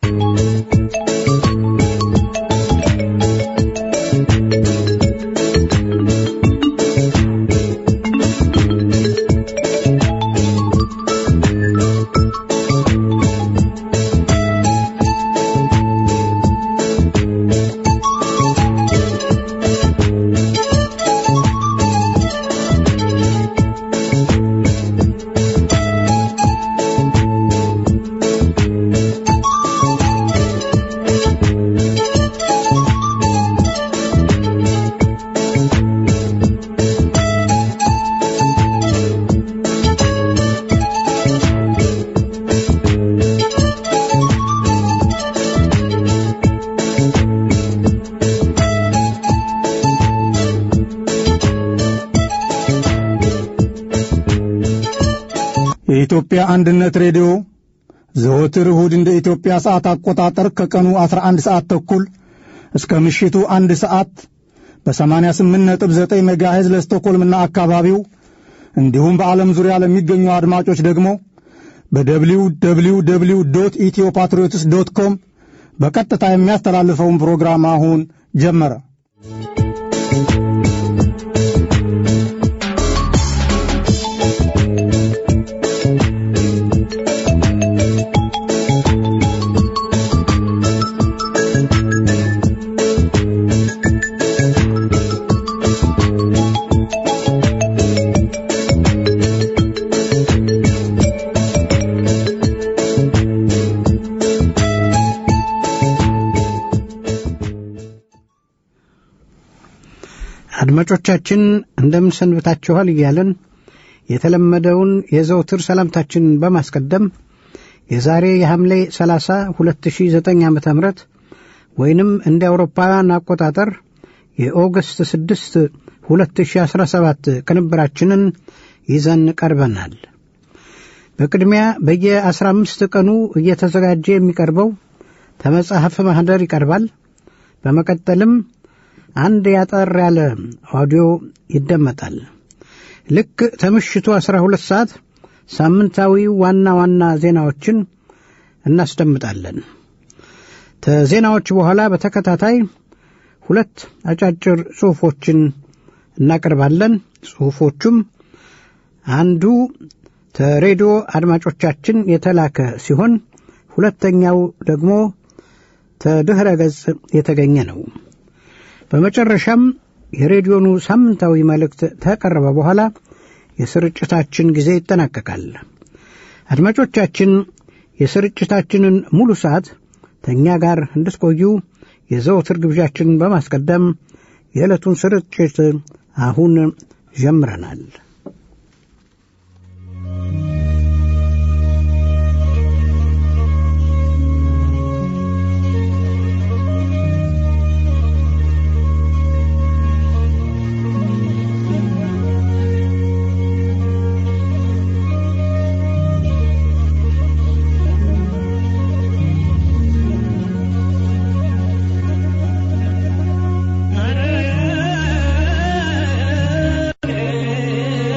የኢትዮጵያ አንድነት ሬዲዮ ዘወትር እሁድ እንደ ኢትዮጵያ ሰዓት አቆጣጠር ከቀኑ 11 ሰዓት ተኩል እስከ ምሽቱ አንድ ሰዓት በ88.9 ሜጋሄዝ ለስቶኮልምና አካባቢው እንዲሁም በዓለም ዙሪያ ለሚገኙ አድማጮች ደግሞ በደብሊው ደብሊው ደብሊው ዶት ኢትዮ ፓትሪዮትስ ዶት ኮም በቀጥታ የሚያስተላልፈውን ፕሮግራም አሁን ጀመረ። አድማጮቻችን እንደምን ሰንብታችኋል እያለን የተለመደውን የዘውትር ሰላምታችንን በማስቀደም የዛሬ የሐምሌ 30 2009 ዓ ም ወይንም እንደ አውሮፓውያን አቆጣጠር የኦገስት 6 2017 ቅንብራችንን ይዘን ቀርበናል። በቅድሚያ በየ15 ቀኑ እየተዘጋጀ የሚቀርበው ተመጽሐፍ ማኅደር ይቀርባል። በመቀጠልም አንድ ያጠር ያለ ኦዲዮ ይደመጣል። ልክ ከምሽቱ 12 ሰዓት ሳምንታዊ ዋና ዋና ዜናዎችን እናስደምጣለን። ከዜናዎች በኋላ በተከታታይ ሁለት አጫጭር ጽሑፎችን እናቀርባለን። ጽሑፎቹም አንዱ ከሬዲዮ አድማጮቻችን የተላከ ሲሆን ሁለተኛው ደግሞ ከድኅረ ገጽ የተገኘ ነው። በመጨረሻም የሬዲዮኑ ሳምንታዊ መልእክት ተቀረበ በኋላ የስርጭታችን ጊዜ ይጠናቀቃል። አድማጮቻችን የስርጭታችንን ሙሉ ሰዓት ከእኛ ጋር እንድትቆዩ የዘወትር ግብዣችንን በማስቀደም የዕለቱን ስርጭት አሁን ጀምረናል። Hare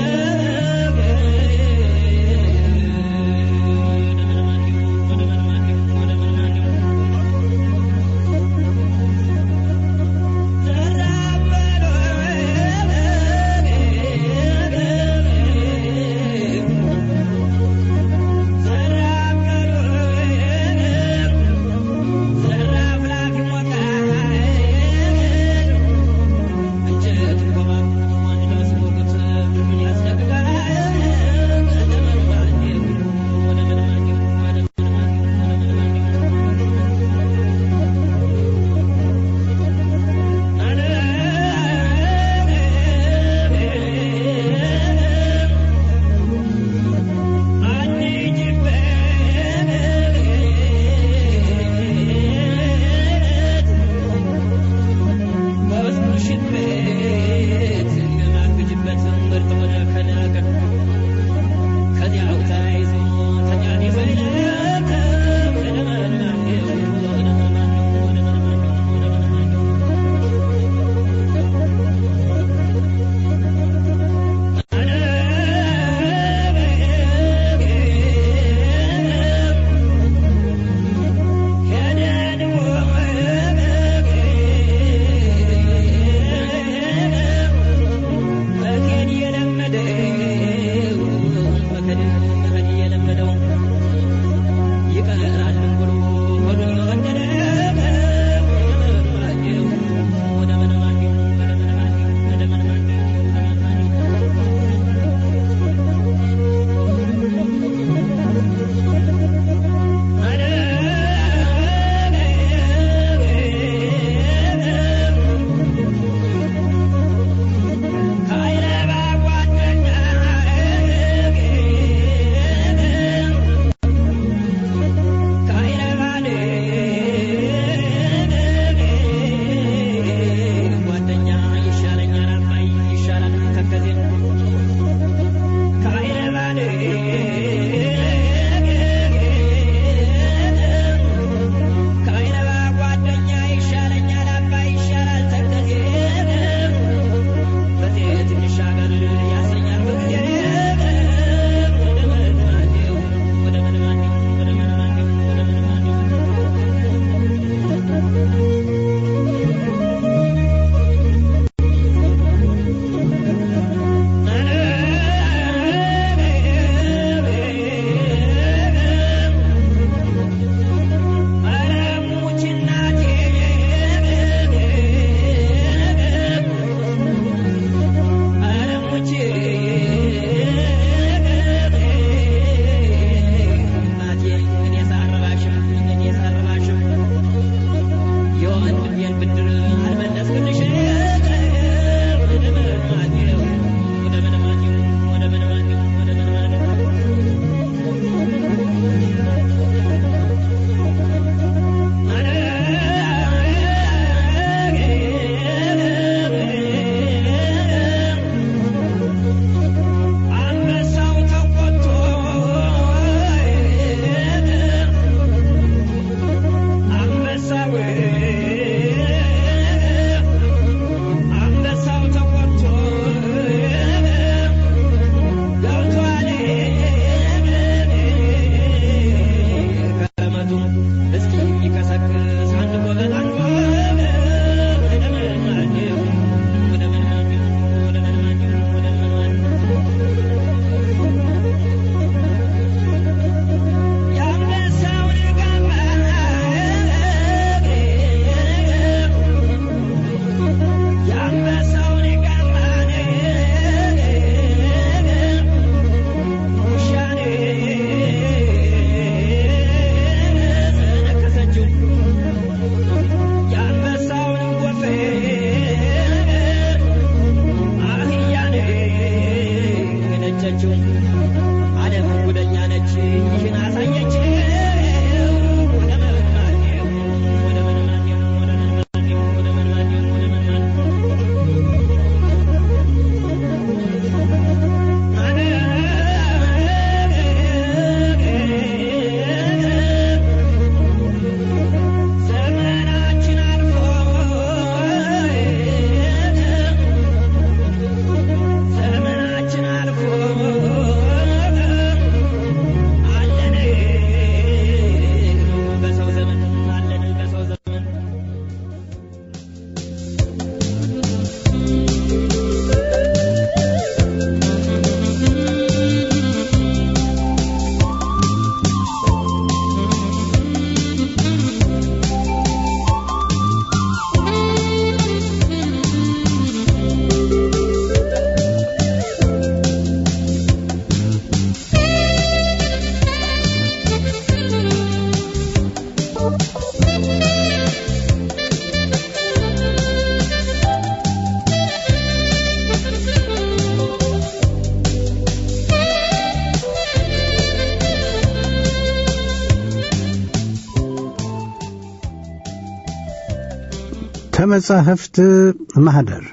ከመጻሕፍት ማኅደር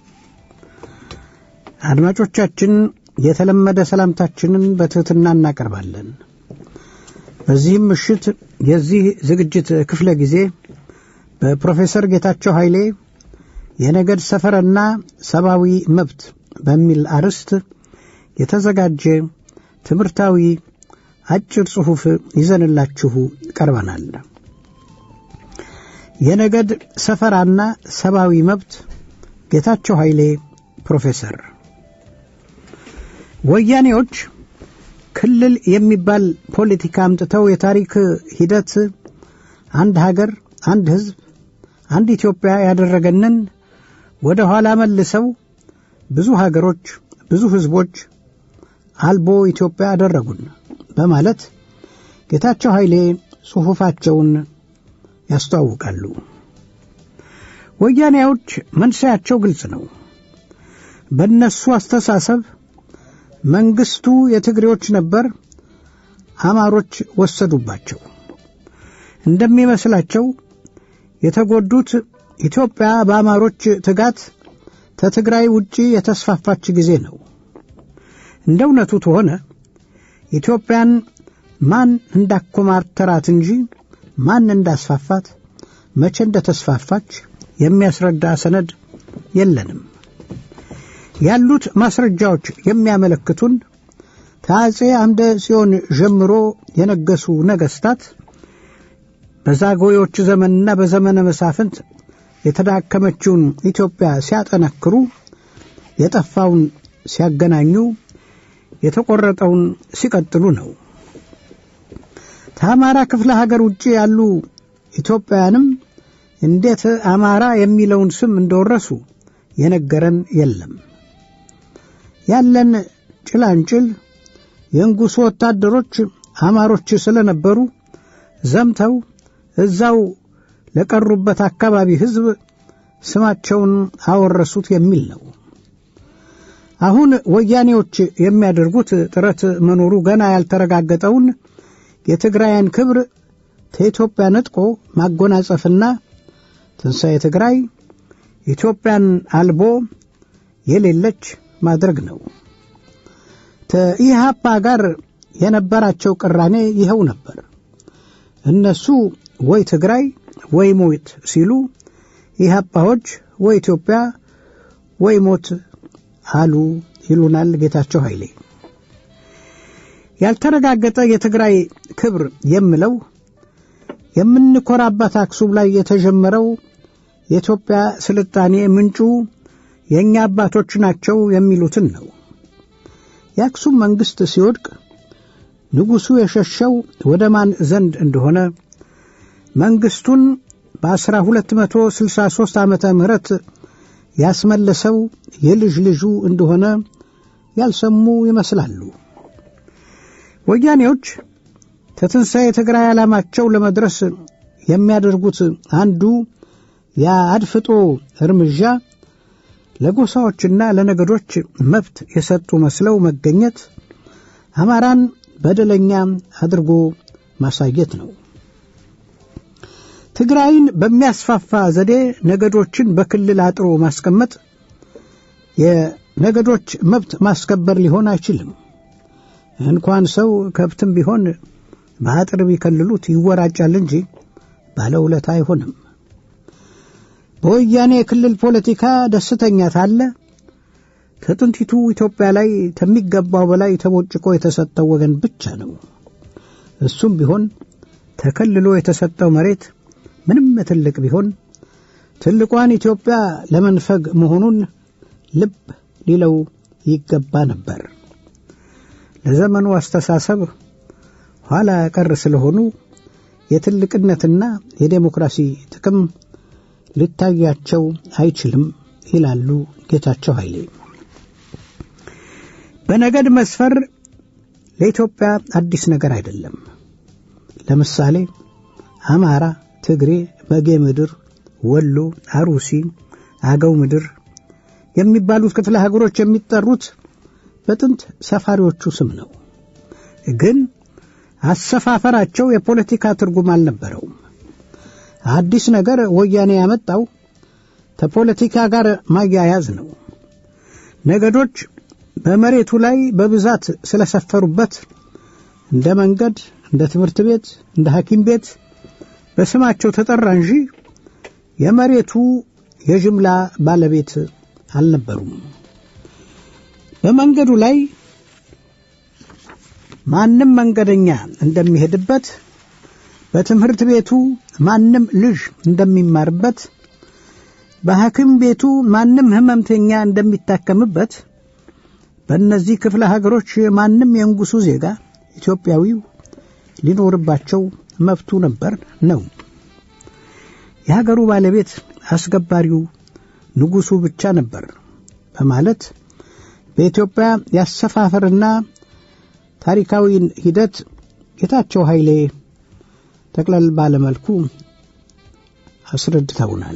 አድማጮቻችን የተለመደ ሰላምታችንን በትሕትና እናቀርባለን። በዚህም ምሽት የዚህ ዝግጅት ክፍለ ጊዜ በፕሮፌሰር ጌታቸው ኃይሌ የነገድ ሰፈርና ሰብአዊ መብት በሚል አርዕስት የተዘጋጀ ትምህርታዊ አጭር ጽሑፍ ይዘንላችሁ ቀርበናል። የነገድ ሰፈራና ሰብአዊ መብት ጌታቸው ኃይሌ ፕሮፌሰር ወያኔዎች ክልል የሚባል ፖለቲካ አምጥተው የታሪክ ሂደት አንድ ሀገር፣ አንድ ሕዝብ፣ አንድ ኢትዮጵያ ያደረገንን ወደ ኋላ መልሰው ብዙ ሀገሮች፣ ብዙ ሕዝቦች አልቦ ኢትዮጵያ አደረጉን በማለት ጌታቸው ኃይሌ ጽሑፋቸውን ያስተዋውቃሉ። ወያኔዎች መንስያቸው ግልጽ ነው። በእነሱ አስተሳሰብ መንግስቱ የትግሬዎች ነበር፣ አማሮች ወሰዱባቸው። እንደሚመስላቸው የተጎዱት ኢትዮጵያ በአማሮች ትጋት ከትግራይ ውጪ የተስፋፋች ጊዜ ነው። እንደ እውነቱ ተሆነ ኢትዮጵያን ማን እንዳኮማተራት እንጂ ማን እንዳስፋፋት መቼ እንደተስፋፋች የሚያስረዳ ሰነድ የለንም። ያሉት ማስረጃዎች የሚያመለክቱን ከአጼ አምደ ጽዮን ጀምሮ የነገሱ ነገስታት በዛጎዮች ዘመንና በዘመነ መሳፍንት የተዳከመችውን ኢትዮጵያ ሲያጠነክሩ፣ የጠፋውን ሲያገናኙ፣ የተቆረጠውን ሲቀጥሉ ነው። ከአማራ ክፍለ ሀገር ውጭ ያሉ ኢትዮጵያውያንም እንዴት አማራ የሚለውን ስም እንደወረሱ የነገረን የለም። ያለን ጭላንጭል የንጉሡ ወታደሮች አማሮች ስለነበሩ ዘምተው እዛው ለቀሩበት አካባቢ ሕዝብ ስማቸውን አወረሱት የሚል ነው። አሁን ወያኔዎች የሚያደርጉት ጥረት መኖሩ ገና ያልተረጋገጠውን የትግራይን ክብር ከኢትዮጵያ ነጥቆ ማጎናጸፍና ትንሣኤ ትግራይ ኢትዮጵያን አልቦ የሌለች ማድረግ ነው። ከኢህአፓ ጋር የነበራቸው ቅራኔ ይኸው ነበር። እነሱ ወይ ትግራይ ወይ ሞት ሲሉ፣ ኢህአፓዎች ወይ ኢትዮጵያ ወይ ሞት አሉ ይሉናል ጌታቸው ኃይሌ። ያልተረጋገጠ የትግራይ ክብር የምለው የምንኮራባት አክሱም ላይ የተጀመረው የኢትዮጵያ ስልጣኔ ምንጩ የእኛ አባቶች ናቸው የሚሉትን ነው። የአክሱም መንግሥት ሲወድቅ ንጉሡ የሸሸው ወደ ማን ዘንድ እንደሆነ መንግሥቱን በአስራ ሁለት መቶ ስልሳ ሦስት ዓመተ ምህረት ያስመለሰው የልጅ ልጁ እንደሆነ ያልሰሙ ይመስላሉ። ወያኔዎች ከትንሣኤ ትግራይ ዓላማቸው ለመድረስ የሚያደርጉት አንዱ የአድፍጦ እርምጃ ለጎሳዎችና ለነገዶች መብት የሰጡ መስለው መገኘት አማራን በደለኛ አድርጎ ማሳየት ነው። ትግራይን በሚያስፋፋ ዘዴ ነገዶችን በክልል አጥሮ ማስቀመጥ የነገዶች መብት ማስከበር ሊሆን አይችልም። እንኳን ሰው ከብትም ቢሆን በአጥር ቢከልሉት ይወራጫል እንጂ ባለውለታ አይሆንም። በወያኔ የክልል ፖለቲካ ደስተኛ ታለ ከጥንቲቱ ኢትዮጵያ ላይ ከሚገባው በላይ ተቦጭቆ የተሰጠው ወገን ብቻ ነው። እሱም ቢሆን ተከልሎ የተሰጠው መሬት ምንም ትልቅ ቢሆን ትልቋን ኢትዮጵያ ለመንፈግ መሆኑን ልብ ሊለው ይገባ ነበር። ለዘመኑ አስተሳሰብ ኋላ ቀር ስለሆኑ የትልቅነትና የዴሞክራሲ ጥቅም ሊታያቸው አይችልም ይላሉ ጌታቸው ኃይሌ። በነገድ መስፈር ለኢትዮጵያ አዲስ ነገር አይደለም። ለምሳሌ አማራ፣ ትግሬ፣ በጌ ምድር፣ ወሎ፣ አሩሲ፣ አገው ምድር የሚባሉት ክፍለ ሀገሮች የሚጠሩት በጥንት ሰፋሪዎቹ ስም ነው። ግን አሰፋፈራቸው የፖለቲካ ትርጉም አልነበረውም። አዲስ ነገር ወያኔ ያመጣው ከፖለቲካ ጋር ማያያዝ ነው። ነገዶች በመሬቱ ላይ በብዛት ስለሰፈሩበት እንደ መንገድ፣ እንደ ትምህርት ቤት፣ እንደ ሐኪም ቤት በስማቸው ተጠራ እንጂ የመሬቱ የጅምላ ባለቤት አልነበሩም። በመንገዱ ላይ ማንም መንገደኛ እንደሚሄድበት፣ በትምህርት ቤቱ ማንም ልጅ እንደሚማርበት፣ በሐኪም ቤቱ ማንም ሕመምተኛ እንደሚታከምበት በእነዚህ ክፍለ ሀገሮች ማንም የንጉሡ ዜጋ ኢትዮጵያዊው ሊኖርባቸው መብቱ ነበር ነው። የሀገሩ ባለቤት አስገባሪው ንጉሡ ብቻ ነበር በማለት በኢትዮጵያ ያሰፋፈርና ታሪካዊን ሂደት ጌታቸው ኃይሌ ጠቅለል ባለመልኩ አስረድተውናል።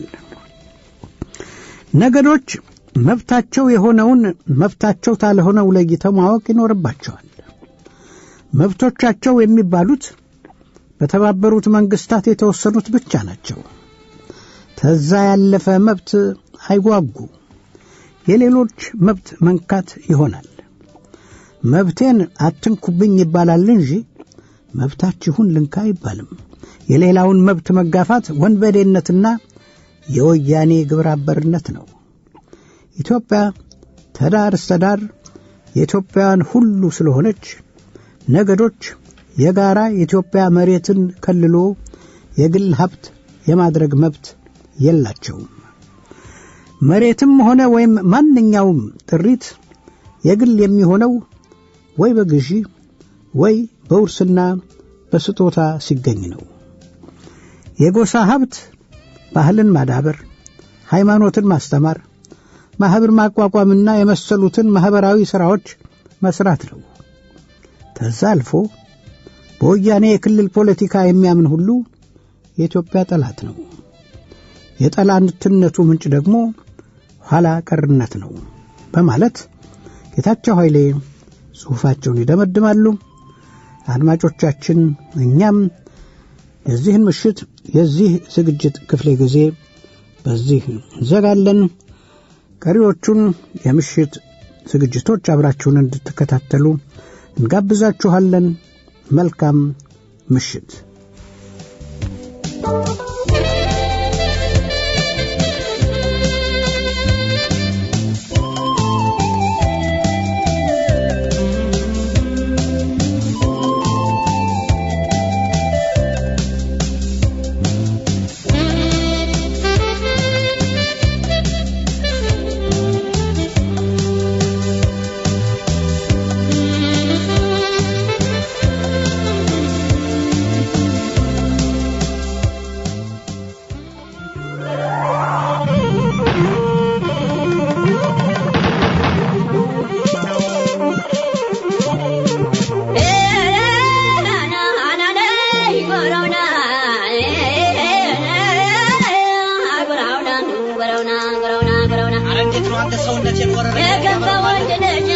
ነገዶች መብታቸው የሆነውን መብታቸው ታልሆነው ለይተው ማወቅ ይኖርባቸዋል። መብቶቻቸው የሚባሉት በተባበሩት መንግስታት የተወሰኑት ብቻ ናቸው። ከዛ ያለፈ መብት አይጓጉ፣ የሌሎች መብት መንካት ይሆናል። መብቴን አትንኩብኝ ይባላል እንጂ መብታችሁን ልንካ አይባልም። የሌላውን መብት መጋፋት ወንበዴነትና የወያኔ ግብረ አበርነት ነው። ኢትዮጵያ ተዳር እስተ ዳር የኢትዮጵያውያን ሁሉ ስለሆነች ነገዶች የጋራ የኢትዮጵያ መሬትን ከልሎ የግል ሀብት የማድረግ መብት የላቸውም። መሬትም ሆነ ወይም ማንኛውም ጥሪት የግል የሚሆነው ወይ በግዢ ወይ በውርስና በስጦታ ሲገኝ ነው። የጎሳ ሀብት ባህልን ማዳበር፣ ሃይማኖትን ማስተማር፣ ማኅበር ማቋቋምና የመሰሉትን ማኅበራዊ ሥራዎች መስራት ነው። ከዛ አልፎ በወያኔ የክልል ፖለቲካ የሚያምን ሁሉ የኢትዮጵያ ጠላት ነው። የጠላትነቱ ምንጭ ደግሞ ኋላ ቀርነት ነው በማለት ጌታቸው ኃይሌ ጽሑፋቸውን ይደመድማሉ። አድማጮቻችን፣ እኛም የዚህን ምሽት የዚህ ዝግጅት ክፍለ ጊዜ በዚህ እንዘጋለን። ቀሪዎቹን የምሽት ዝግጅቶች አብራችሁን እንድትከታተሉ እንጋብዛችኋለን። መልካም ምሽት። አንተ ሰውነቴን ወረረ የገባ ወንድ ልጅ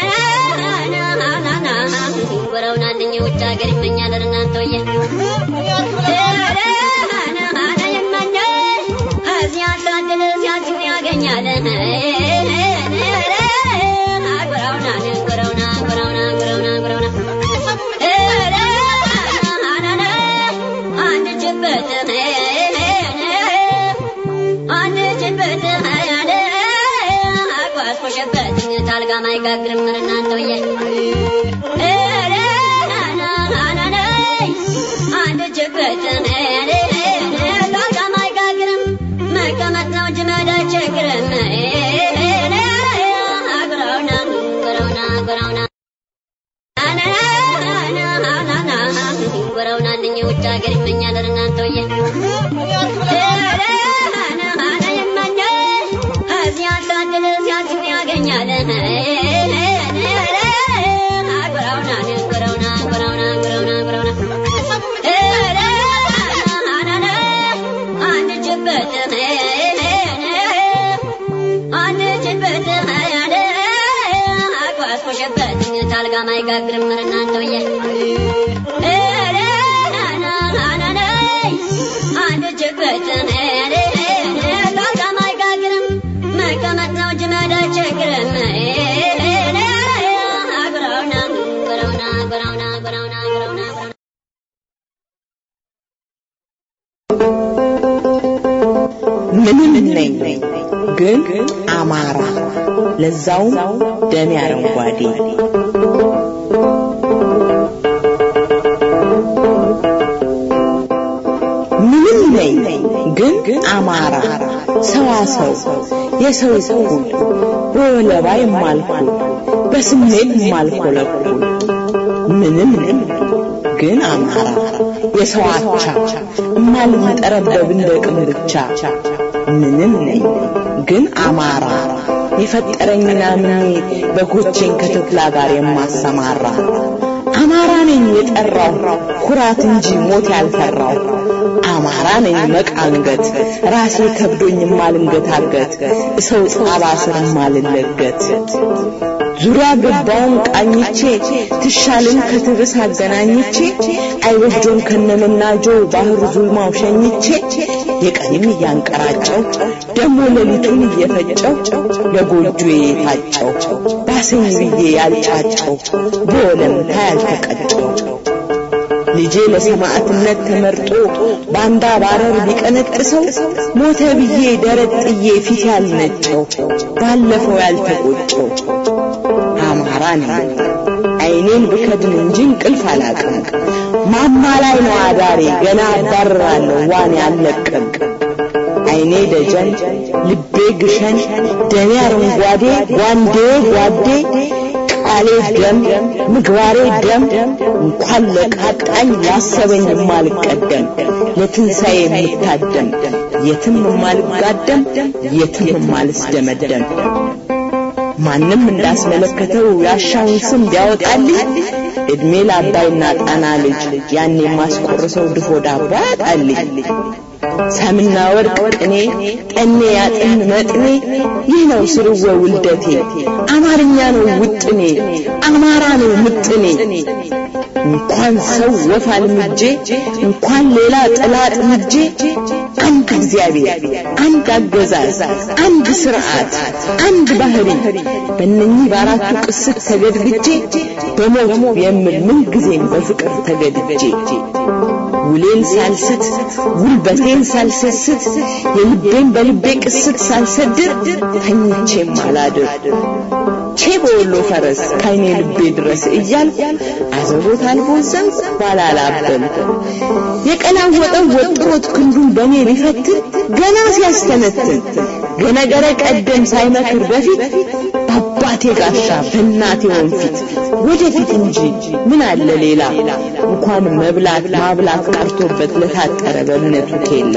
ወረውና አንደኛ ውጭ ሀገር ይመኛል እናንተውዬ እዚያ ሳድል ሲያችን ያገኛል ጉረውና ጉረውና ጉረውና ጉረውና ጉረውና አንድ ጅበት አንድ ጅበት አቋስቆሸበት ታልጋ ማይጋግርም እናንተውዬ አንድ ጅበት ታልጋ ማይጋግርም መቀመጥ ነው እንጂ መሄድ አይቸግርም ጉረውና ጉረውና ጉረውና ጉረውና አንደኛ ውጭ ሀገር ይመኛል እናንተውዬ እዚያ ሳድል ሲያስብ ያገኛል ጉረውና ጉረውና ጉረውና ጉረውና ጉረውና አንድ ጅበት አንድ ጅበት አቋስቆሸበት ታልጋ ማይጋግርም እናንተውዬ አንድ ጅበት ታልጋ ማይጋግርም መቀመጥ ነው እንጂ መሄድ አይቸግርም ጉረውና ጉረውና ጉረውና ጉረውና ጉረውና ጉረውና ምንም ነኝ ግን አማራ ለዛውም ደሜ አረንጓዴ ምንም ነኝ ግን አማራ ሰዋሰው የሰው እኩል በወለባ የማልኩል በስሜት የማልኮለኩል ምንም ነኝ ግን አማራ የሰው አቻ እማልጠረበብ እንደ ቅም ብቻ ምንም ነኝ ግን አማራ የፈጠረኝና ምኔ በጎቼን ከተኩላ ጋር የማሰማራ አማራ ነኝ የጠራው ኩራት እንጂ ሞት ያልፈራው አማራ ነኝ መቃንገት ራሴ ከብዶኝ ማልንገታገት ሰው ጣባ ስር ማልለገት ዙሪያ ገባውን ቃኝቼ ትሻልን ከትብስ አገናኝቼ አይወጆን ከነመናጆ ባህር ዙልማው ሸኝቼ የቀንም እያንቀራጨው ደሞ ሌሊቱን እየፈጨው ለጎጆ የታጨው ባሰኝ ብዬ ያልጫጨው በወለምታ ያልተቀጨው ልጄ ለሰማዕትነት ተመርጦ ባንዳ ባረር ቢቀነጥሰው ሞተ ብዬ ደረት ጥዬ ፊት ያልነጨው ባለፈው ያልተቆጨው አማራ ነኝ አይኔን ብከድን እንጂ እንቅልፍ አላቅም ማማ ላይ ነው አዳሬ ገና አባርራለሁ ዋን ያለቅም አይኔ ደጀን ልቤ ግሸን ደሜ አረንጓዴ ጓንዴ ጓዴ ቃሌ ደም ምግባሬ ደም እንኳን ለቃጣኝ ያሰበኝ የማልቀደም ለትንሣኤ የምታደም የትም የማልጋደም የትም የማልስደመደም ማንም እንዳስመለከተው ያሻውን ስም ቢያወጣልኝ እድሜ ለአባይና ጣና ልጅ ያን የማስቆርሰው ድፎ ዳቦ ያጣልኝ ሰምና ወርቅ ቅኔ ጠኔ ያጥን መጥኔ ይህ ነው ስርወ ውልደቴ አማርኛ ነው ውጥኔ አማራ ነው ምጥኔ እንኳን ሰው ወፍ አልምጄ እንኳን ሌላ ጥላ ጥምጄ አንድ እግዚአብሔር አንድ አገዛዝ አንድ ስርዓት አንድ ባህሪ በእነኚህ በአራቱ ቅስት ተገድግጄ በሞት የምል ምን ጊዜም በፍቅር ተገድጄ ውሌን ሳልስት ጉልበቴን ሳልሰስት የልቤን በልቤ ቅስት ሳልሰድር ተኝቼም አላድር ቼ በወሎ ፈረስ ካይኔ ልቤ ድረስ እያል አዘቦት አልቦዘን ባላላበል የቀላወጠው ወጥሮት ክንዱን በኔ ሊፈትን ገና ሲያስተነትን ገነገረ ቀደም ሳይመክር በፊት በአባቴ ጋሻ በእናቴ ወንፊት ወደፊት እንጂ ምን አለ ሌላ እንኳን መብላት ማብላት ቀርቶበት ለታጠረ በእምነቱ ኬላ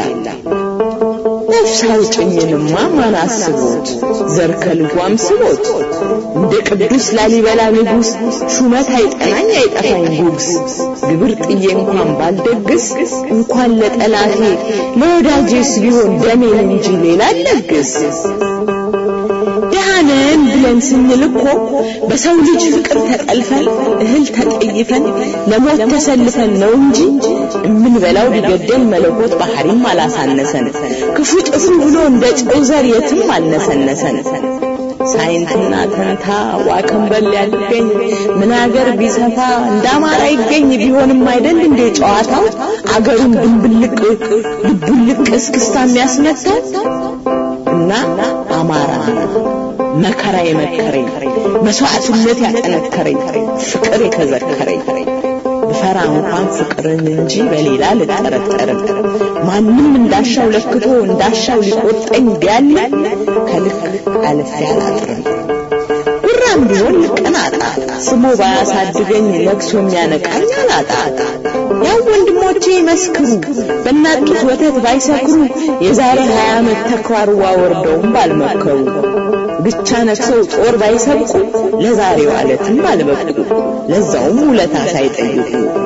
ነፍስ አውጭኝንማ ማን አስቦት ዘር ከልጓም ስቦት እንደ ቅዱስ ላሊበላ ንጉሥ ሹመት አይጠናኝ አይጠፋኝ ጉግስ ግብር ጥዬ እንኳን ባልደግስ እንኳን ለጠላቴ ለወዳጄስ ቢሆን ደሜን እንጂ ሌላ አልለግስ ድሃ ነን ብለን ስንል እኮ በሰው ልጅ ፍቅር ተጠልፈን እህል ተጠይፈን ለሞት ተሰልፈን ነው እንጂ የምንበላው ሊገደል መለኮት ባህሪም አላሳነሰን ክፉ ጥፉ ብሎ እንደ ጨው ዘር የትም አልነሰነሰን ሳይንትና ተንታ ዋከንበል ያልገኝ ምን አገር ቢሰፋ እንደ አማራ ይገኝ ቢሆንም አይደል እንደ ጨዋታው አገሩን ድንብልቅ ልቡልቅ እስክስታ የሚያስመታው እና አማራ መከራ የመከረኝ መስዋዕትነት ያጠነከረኝ ፍቅር የተዘከረኝ ብፈራ እንኳን ፍቅርን እንጂ በሌላ ልጠረጠርም ማንም እንዳሻው ለክቶ እንዳሻው ሊቆርጠኝ ቢያለ ከልክ አልፌ አላጥርም ጉራም ቢሆን ልቀናጣ ስሞ ባያሳድገኝ ለቅሶ የሚያነቃኝ አላጣ ያው ወንድሞቼ ይመስክሩ በእናት ጡት ወተት ባይሰክሩ የዛሬ ሀያ ዓመት ተኳርዋ ወርደውም ባልመከሩ ብቻ ነክሰው ጦር ባይሰብቁ ለዛሬው አለትም ባልበቁ ለዛውም ውለታ ሳይጠይቁ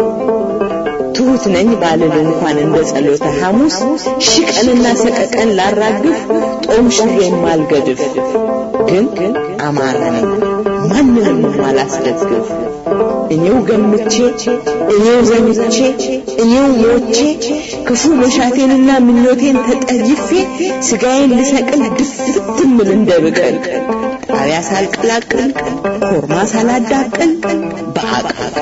ትሁት ነኝ ባልል እንኳን እንደ ጸሎተ ሐሙስ ሺህ ቀንና ሰቀቀን ላራግፍ ጦም ሽሬ ማልገድፍ ግን አማራ ነኝ ማንንም አላስደግፍ እኔው ገምቼ እኔው ዘምቼ እኔው ሞቼ ክፉ መሻቴንና ምኞቴን ተጠይፌ ስጋዬን ልሰቅል ድፍት ምል እንደ ብቅል ጣቢያ ሳልቀላቅል ኮርማ ሳላዳቅል በአቃቅ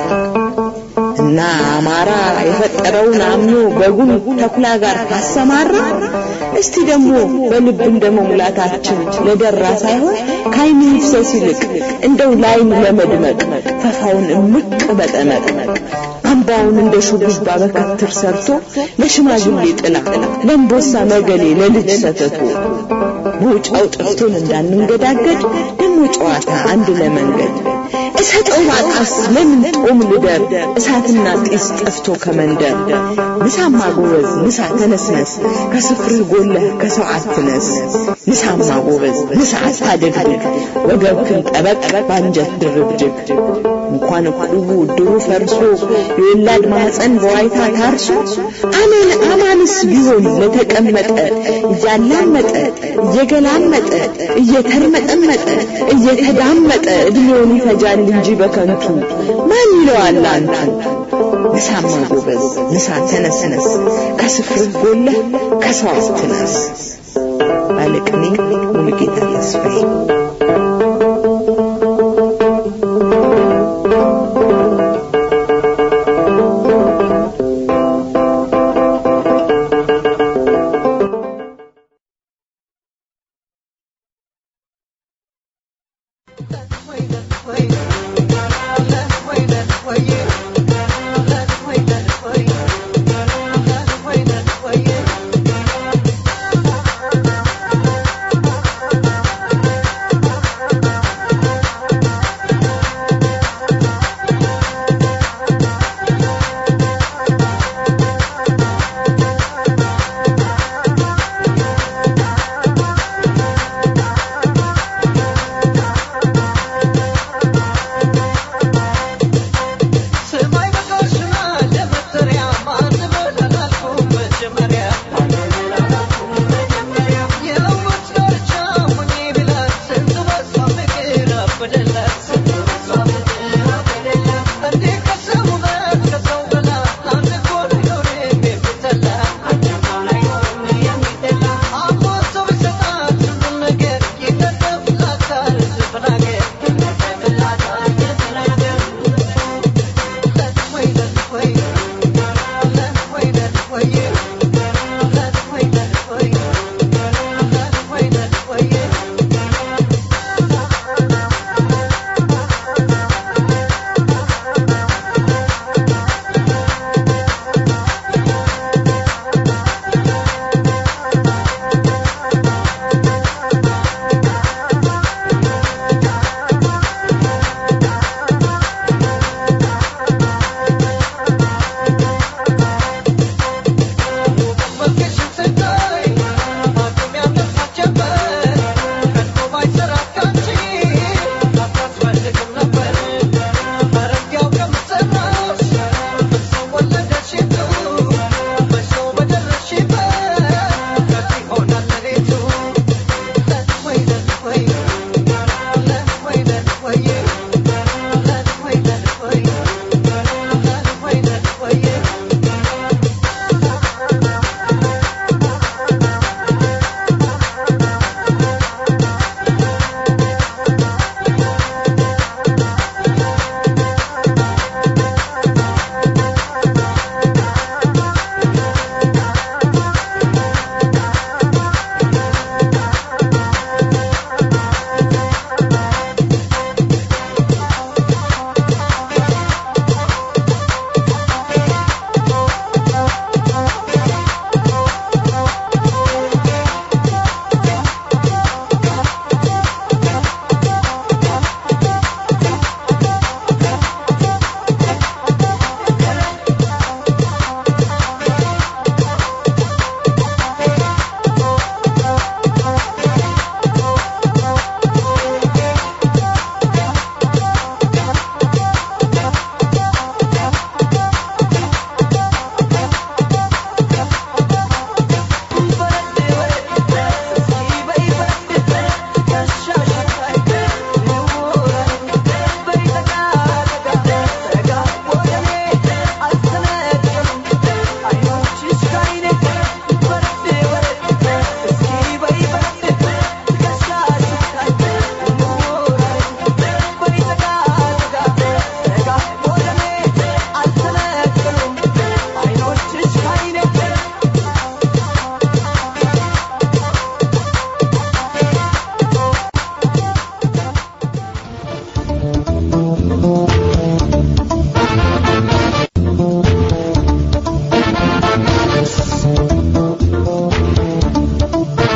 እና አማራ የፈጠረውን አምኖ በጉን ተኩላ ጋር ካሰማራ እስቲ ደግሞ በልብ እንደ መሙላታችን ለደራ ሳይሆን ከዓይን ይፍሰስ ይልቅ እንደው ላይን ለመድመቅ ፈፋውን እምቅ በጠመቅ አምባውን እንደ ሹሩባ በከትር ሰርቶ ለሽማግሌ ጥላ ለእምቦሳ መገሌ ለልጅ ሰተቱ መውጫው ጠፍቶን እንዳንንገዳገድ ደግሞ ጨዋታ አንድ ለመንገድ እሰጠው ባጣስ ለምን ጦም ልደር እሳትና ጢስ ጠፍቶ ከመንደር ንሳማ ጎበዝ ንሳ ተነስነስ ከስፍርህ ጎለህ ከሰው አትነስ ንሳማ ጎበዝ ንሳ አታደግድግ ወገብክን ጠበቅ ባንጀት ድርብድግ እንኳን እቁቡ ድሩ ፈርሶ የወላድ ማህፀን በዋይታ ታርሶ አሜን አማንስ ቢሆን ለተቀመጠ እያላመጠ እየገላመጠ እየተርመጠመጠ እየተዳመጠ እድሜውን ይፈጃል እንጂ በከንቱ ማን ይለዋል አንቱ ንሳማ ጎበዝ ንሳ ተነስነስ ከስፍርህ ጎለህ ከሰው አትነስ ባለቅኔ ሙሉጌታ ተስፋዬ Wait,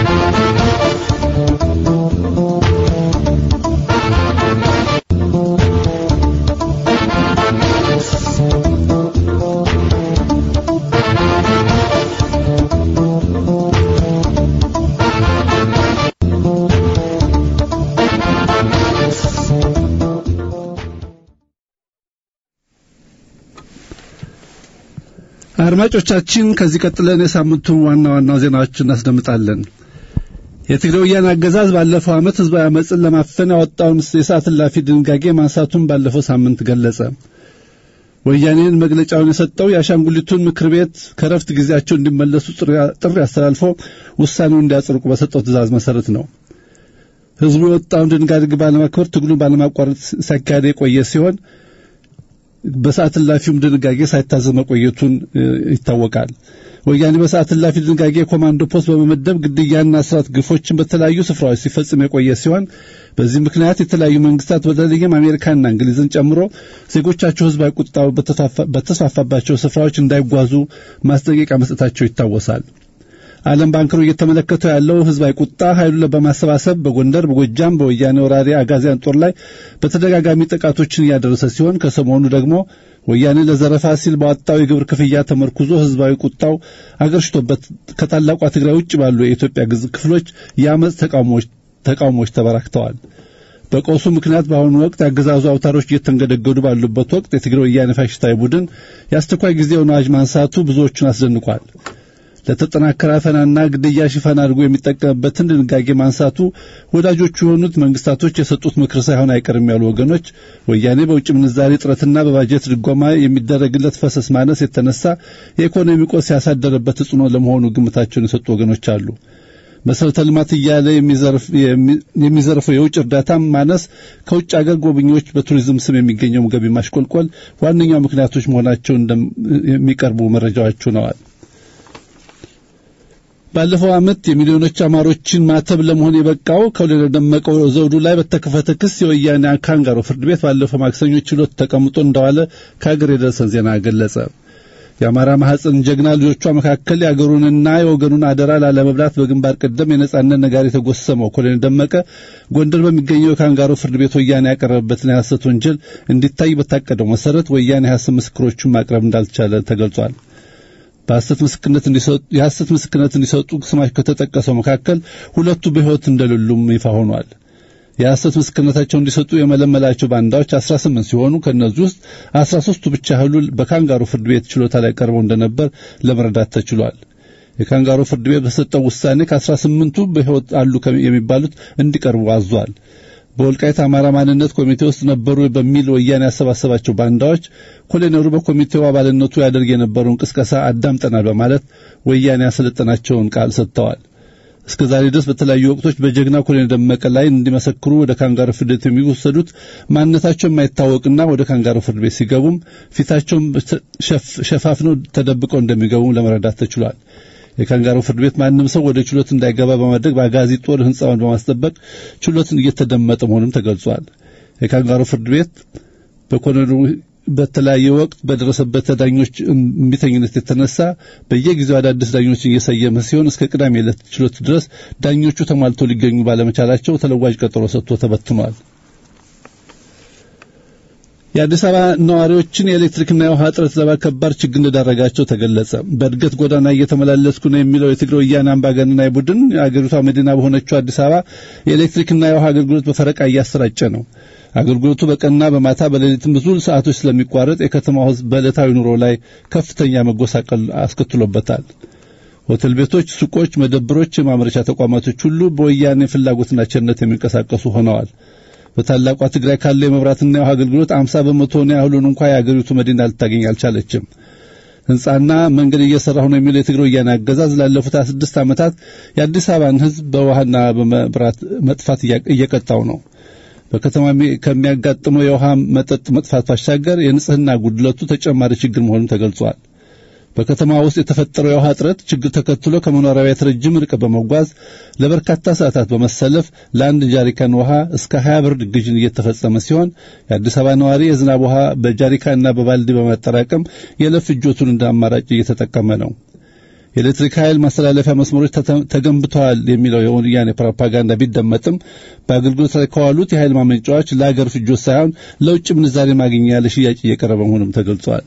አድማጮቻችን ከዚህ ቀጥለን የሳምንቱን ዋና ዋና ዜናዎችን እናስደምጣለን። የትግራይ ወያነ አገዛዝ ባለፈው ዓመት ህዝባዊ አመፅን ለማፈን ያወጣውን የሰዓት እላፊ ድንጋጌ ማንሳቱን ባለፈው ሳምንት ገለጸ። ወያኔን መግለጫውን የሰጠው የአሻንጉሊቱን ምክር ቤት ከረፍት ጊዜያቸው እንዲመለሱ ጥሪ አስተላልፎ ውሳኔውን እንዲያጸድቁ በሰጠው ትእዛዝ መሰረት ነው። ህዝቡ የወጣውን ድንጋጌ ባለማክበር ትግሉን ባለማቋረጥ ሲያካሄድ የቆየ ሲሆን በሰዓት እላፊውም ድንጋጌ ሳይታዘዝ መቆየቱን ይታወቃል። ወያኔ በሰዓት እላፊ ድንጋጌ የኮማንዶ ፖስት በመመደብ ግድያና እስራት ግፎችን በተለያዩ ስፍራዎች ሲፈጽም የቆየ ሲሆን በዚህ ምክንያት የተለያዩ መንግስታት በተለይም አሜሪካና እንግሊዝን ጨምሮ ዜጎቻቸው ህዝባዊ ቁጣው በተስፋፋባቸው ስፍራዎች እንዳይጓዙ ማስጠንቀቂያ መስጠታቸው ይታወሳል። ዓለም ባንክሮ እየተመለከተው ያለው ህዝባዊ ቁጣ ኃይሉን በማሰባሰብ በጎንደር፣ በጎጃም በወያኔ ወራሪ አጋዚያን ጦር ላይ በተደጋጋሚ ጥቃቶችን እያደረሰ ሲሆን ከሰሞኑ ደግሞ ወያኔ ለዘረፋ ሲል ባወጣው የግብር ክፍያ ተመርኩዞ ህዝባዊ ቁጣው አገርሽቶበት ከታላቋ ትግራይ ውጭ ባሉ የኢትዮጵያ ግዝ ክፍሎች የአመፅ ተቃውሞዎች ተበራክተዋል። በቀውሱ ምክንያት በአሁኑ ወቅት የአገዛዙ አውታሮች እየተንገደገዱ ባሉበት ወቅት የትግራይ ወያኔ ፋሽስታዊ ቡድን የአስቸኳይ ጊዜውን አዋጅ ማንሳቱ ብዙዎቹን አስደንቋል። ለተጠናከረ አፈናና ግድያ ሽፋን አድርጎ የሚጠቀምበትን ድንጋጌ ማንሳቱ ወዳጆቹ የሆኑት መንግስታቶች የሰጡት ምክር ሳይሆን አይቀርም ያሉ ወገኖች ወያኔ በውጭ ምንዛሪ እጥረትና በባጀት ድጎማ የሚደረግለት ፈሰስ ማነስ የተነሳ የኢኮኖሚ ቆስ ያሳደረበት ተጽዕኖ ለመሆኑ ግምታቸውን የሰጡ ወገኖች አሉ። መሰረተ ልማት እያለ የሚዘርፈው የውጭ እርዳታ ማነስ፣ ከውጭ አገር ጎብኚዎች በቱሪዝም ስም የሚገኘው ገቢ ማሽቆልቆል ዋነኛው ምክንያቶች መሆናቸው የሚቀርቡ መረጃዎች ሆነዋል። ባለፈው ዓመት የሚሊዮኖች አማሮችን ማተብ ለመሆን የበቃው ከወለደ ደመቀው ዘውዱ ላይ በተከፈተ ክስ የወያኔ ካንጋሮ ፍርድ ቤት ባለፈው ማክሰኞ ችሎት ተቀምጦ እንደዋለ ከሀገር የደረሰን ዜና ገለጸ። የአማራ ማህፀን ጀግና ልጆቿ መካከል የአገሩንና የወገኑን አደራ ላለመብላት በግንባር ቀደም የነጻነት ነጋሪ የተጎሰመው ኮሎኔል ደመቀ ጎንደር በሚገኘው የካንጋሮ ፍርድ ቤት ወያኔ ያቀረበበትን የሐሰት ወንጀል እንዲታይ በታቀደው መሰረት ወያኔ የሐሰት ምስክሮቹን ማቅረብ እንዳልቻለ ተገልጿል። በሐሰት ምስክርነት እንዲሰጡ የሐሰት ምስክርነት እንዲሰጡ ስማቸው ከተጠቀሰው መካከል ሁለቱ በሕይወት እንደሌሉም ይፋ ሆኗል። የሐሰት ምስክርነታቸው እንዲሰጡ የመለመላቸው ባንዳዎች 18 ሲሆኑ ከእነዚህ ውስጥ 13ቱ ብቻ ያህሉ በካንጋሮ ፍርድ ቤት ችሎታ ላይ ቀርበው እንደነበር ለመረዳት ተችሏል። የካንጋሮ ፍርድ ቤት በሰጠው ውሳኔ ከ18ቱ በሕይወት አሉ የሚባሉት እንዲቀርቡ አዟል። በወልቃይት አማራ ማንነት ኮሚቴ ውስጥ ነበሩ በሚል ወያኔ ያሰባሰባቸው ባንዳዎች ኮሎኔሉ በኮሚቴው አባልነቱ ያደርግ የነበረውን ቅስቀሳ አዳምጠናል በማለት ወያኔ ያሰለጠናቸውን ቃል ሰጥተዋል። እስከ ዛሬ ድረስ በተለያዩ ወቅቶች በጀግና ኮሎኔል ደመቀ ላይ እንዲመሰክሩ ወደ ካንጋሮ ፍርድ ቤት የሚወሰዱት ማንነታቸው የማይታወቅና ወደ ካንጋሮ ፍርድ ቤት ሲገቡም ፊታቸውን ሸፋፍነው ተደብቀው እንደሚገቡም ለመረዳት ተችሏል። የካንጋሮ ፍርድ ቤት ማንም ሰው ወደ ችሎት እንዳይገባ በማድረግ በአጋዚ ጦር ሕንፃውን በማስጠበቅ ችሎትን እየተደመጠ መሆኑም ተገልጿል። የካንጋሮ ፍርድ ቤት በኮሎኔሉ በተለያየ ወቅት በደረሰበት ዳኞች እምቢተኝነት የተነሳ በየጊዜው አዳዲስ ዳኞችን እየሰየመ ሲሆን እስከ ቅዳሜ ዕለት ችሎት ድረስ ዳኞቹ ተሟልተው ሊገኙ ባለመቻላቸው ተለዋጭ ቀጠሮ ሰጥቶ ተበትኗል። የአዲስ አበባ ነዋሪዎችን የኤሌክትሪክና የውሃ እጥረት ለከባድ ችግር እንደዳረጋቸው ተገለጸ። በእድገት ጎዳና እየተመላለስኩ ነው የሚለው የትግራይ ወያነ አምባገነናዊ ቡድን የአገሪቷ መዲና በሆነችው አዲስ አበባ የኤሌክትሪክና የውሃ አገልግሎት በፈረቃ እያሰራጨ ነው። አገልግሎቱ በቀንና በማታ በሌሊትም ብዙ ሰዓቶች ስለሚቋረጥ የከተማው ሕዝብ በዕለታዊ ኑሮ ላይ ከፍተኛ መጎሳቀል አስከትሎበታል። ሆቴል ቤቶች፣ ሱቆች፣ መደብሮች፣ የማምረቻ ተቋማቶች ሁሉ በወያኔ ፍላጎትና ቸርነት የሚንቀሳቀሱ ሆነዋል። በታላቋ ትግራይ ካለው የመብራትና የውሃ አገልግሎት አምሳ በመቶውን ያህሉን እንኳ የአገሪቱ መዲና ልታገኝ አልቻለችም። ህንጻና መንገድ እየሰራሁ ነው የሚለው የትግራይ ወያኔ አገዛዝ ላለፉት 26 ዓመታት የአዲስ አበባን ህዝብ በውሃና በመብራት መጥፋት እየቀጣው ነው። በከተማ ከሚያጋጥመው የውሃ መጠጥ መጥፋት ባሻገር የንጽህና ጉድለቱ ተጨማሪ ችግር መሆኑን ተገልጿል። በከተማ ውስጥ የተፈጠረው የውሃ እጥረት ችግር ተከትሎ ከመኖሪያ ቤት ረጅም ርቀት በመጓዝ ለበርካታ ሰዓታት በመሰለፍ ለአንድ ጃሪካን ውሃ እስከ 20 ብር ግዥን እየተፈጸመ ሲሆን የአዲስ አበባ ነዋሪ የዝናብ ውሃ በጃሪካንና በባልዲ በማጠራቀም የዕለት ፍጆቱን እንደ አማራጭ እየተጠቀመ ነው። የኤሌክትሪክ ኃይል ማስተላለፊያ መስመሮች ተገንብተዋል የሚለው የወያኔ ፕሮፓጋንዳ ቢደመጥም በአገልግሎት ላይ ከዋሉት የኃይል ማመንጫዎች ለአገር ፍጆት ሳይሆን ለውጭ ምንዛሬ ማግኛ ለሽያጭ እየቀረበ መሆኑም ተገልጿል።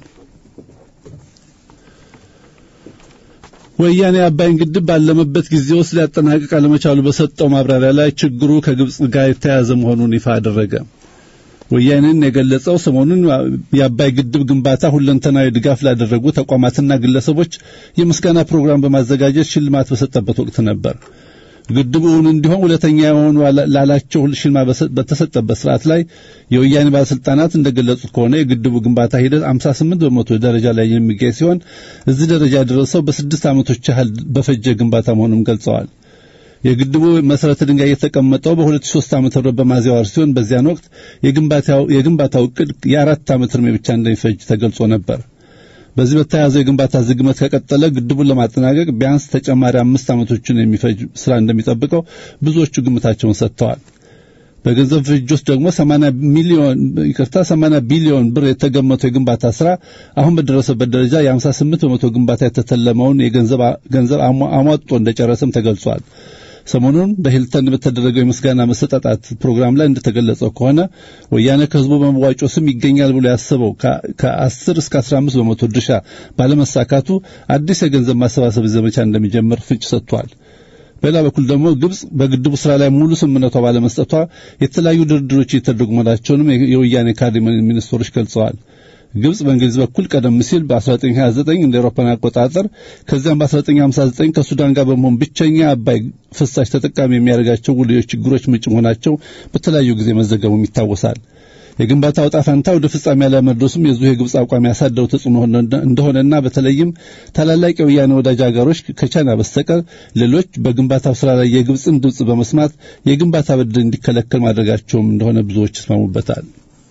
ወያኔ አባይን ግድብ ባለመበት ጊዜ ውስጥ ሊያጠናቅቅ አለመቻሉ በሰጠው ማብራሪያ ላይ ችግሩ ከግብጽ ጋር የተያያዘ መሆኑን ይፋ አደረገ። ወያኔን የገለጸው ሰሞኑን የአባይ ግድብ ግንባታ ሁለንተናዊ ድጋፍ ላደረጉ ተቋማትና ግለሰቦች የምስጋና ፕሮግራም በማዘጋጀት ሽልማት በሰጠበት ወቅት ነበር። ግድቡ እውን እንዲሆን ሁለተኛ የሆኑ ላላቸው ሽልማት በተሰጠበት ስርዓት ላይ የወያኔ ባለስልጣናት እንደገለጹት ከሆነ የግድቡ ግንባታ ሂደት 58 በመቶ ደረጃ ላይ የሚገኝ ሲሆን እዚህ ደረጃ የደረሰው በስድስት ዓመቶች ያህል በፈጀ ግንባታ መሆኑን ገልጸዋል። የግድቡ መሰረተ ድንጋይ የተቀመጠው በ2003 ዓመተ ምህረት በሚያዝያ ወር ሲሆን በዚያን ወቅት የግንባታው የግንባታው እቅድ የአራት ዓመት ዕድሜ ብቻ እንደሚፈጅ ተገልጾ ነበር። በዚህ በተያያዘው የግንባታ ዝግመት ከቀጠለ ግድቡን ለማጠናቀቅ ቢያንስ ተጨማሪ አምስት ዓመቶችን የሚፈጅ ስራ እንደሚጠብቀው ብዙዎቹ ግምታቸውን ሰጥተዋል። በገንዘብ ፍጆት ደግሞ 80 ሚሊዮን ይቅርታ 80 ቢሊዮን ብር የተገመተው የግንባታ ስራ አሁን በደረሰበት ደረጃ የ58 በመቶ ግንባታ የተተለመውን የገንዘብ ገንዘብ አሟጦ እንደጨረሰም ተገልጿል። ሰሞኑን በሂልተን በተደረገው የምስጋና መሰጣጣት ፕሮግራም ላይ እንደተገለጸው ከሆነ ወያኔ ከህዝቡ በመዋጮ ስም ይገኛል ብሎ ያሰበው ከ10 እስከ 15 በመቶ ድርሻ ባለመሳካቱ አዲስ የገንዘብ ማሰባሰብ ዘመቻ እንደሚጀምር ፍንጭ ሰጥቷል። በሌላ በኩል ደግሞ ግብጽ በግድቡ ስራ ላይ ሙሉ ስምምነቷ ባለመስጠቷ የተለያዩ ድርድሮች እየተደረጉ መሆናቸውንም የወያኔ ካድሬ ሚኒስትሮች ገልጸዋል። ግብጽ በእንግሊዝ በኩል ቀደም ሲል በ1929 እንደ አውሮፓን አቆጣጠር ከዚያም በ1959 ከሱዳን ጋር በመሆን ብቸኛ አባይ ፍሳሽ ተጠቃሚ የሚያደርጋቸው ውልዮች ችግሮች ምንጭ መሆናቸው በተለያዩ ጊዜ መዘገቡም ይታወሳል። የግንባታው ዕጣ ፈንታ ወደ ፍጻሜ ያለመድረሱም የዚሁ የግብጽ አቋም ያሳደረው ተጽዕኖ እንደሆነና በተለይም ታላላቅ የወያኔ ወዳጅ ሀገሮች ከቻይና በስተቀር ሌሎች በግንባታው ስራ ላይ የግብጽን ድምፅ በመስማት የግንባታ ብድር እንዲከለከል ማድረጋቸውም እንደሆነ ብዙዎች ይስማሙበታል።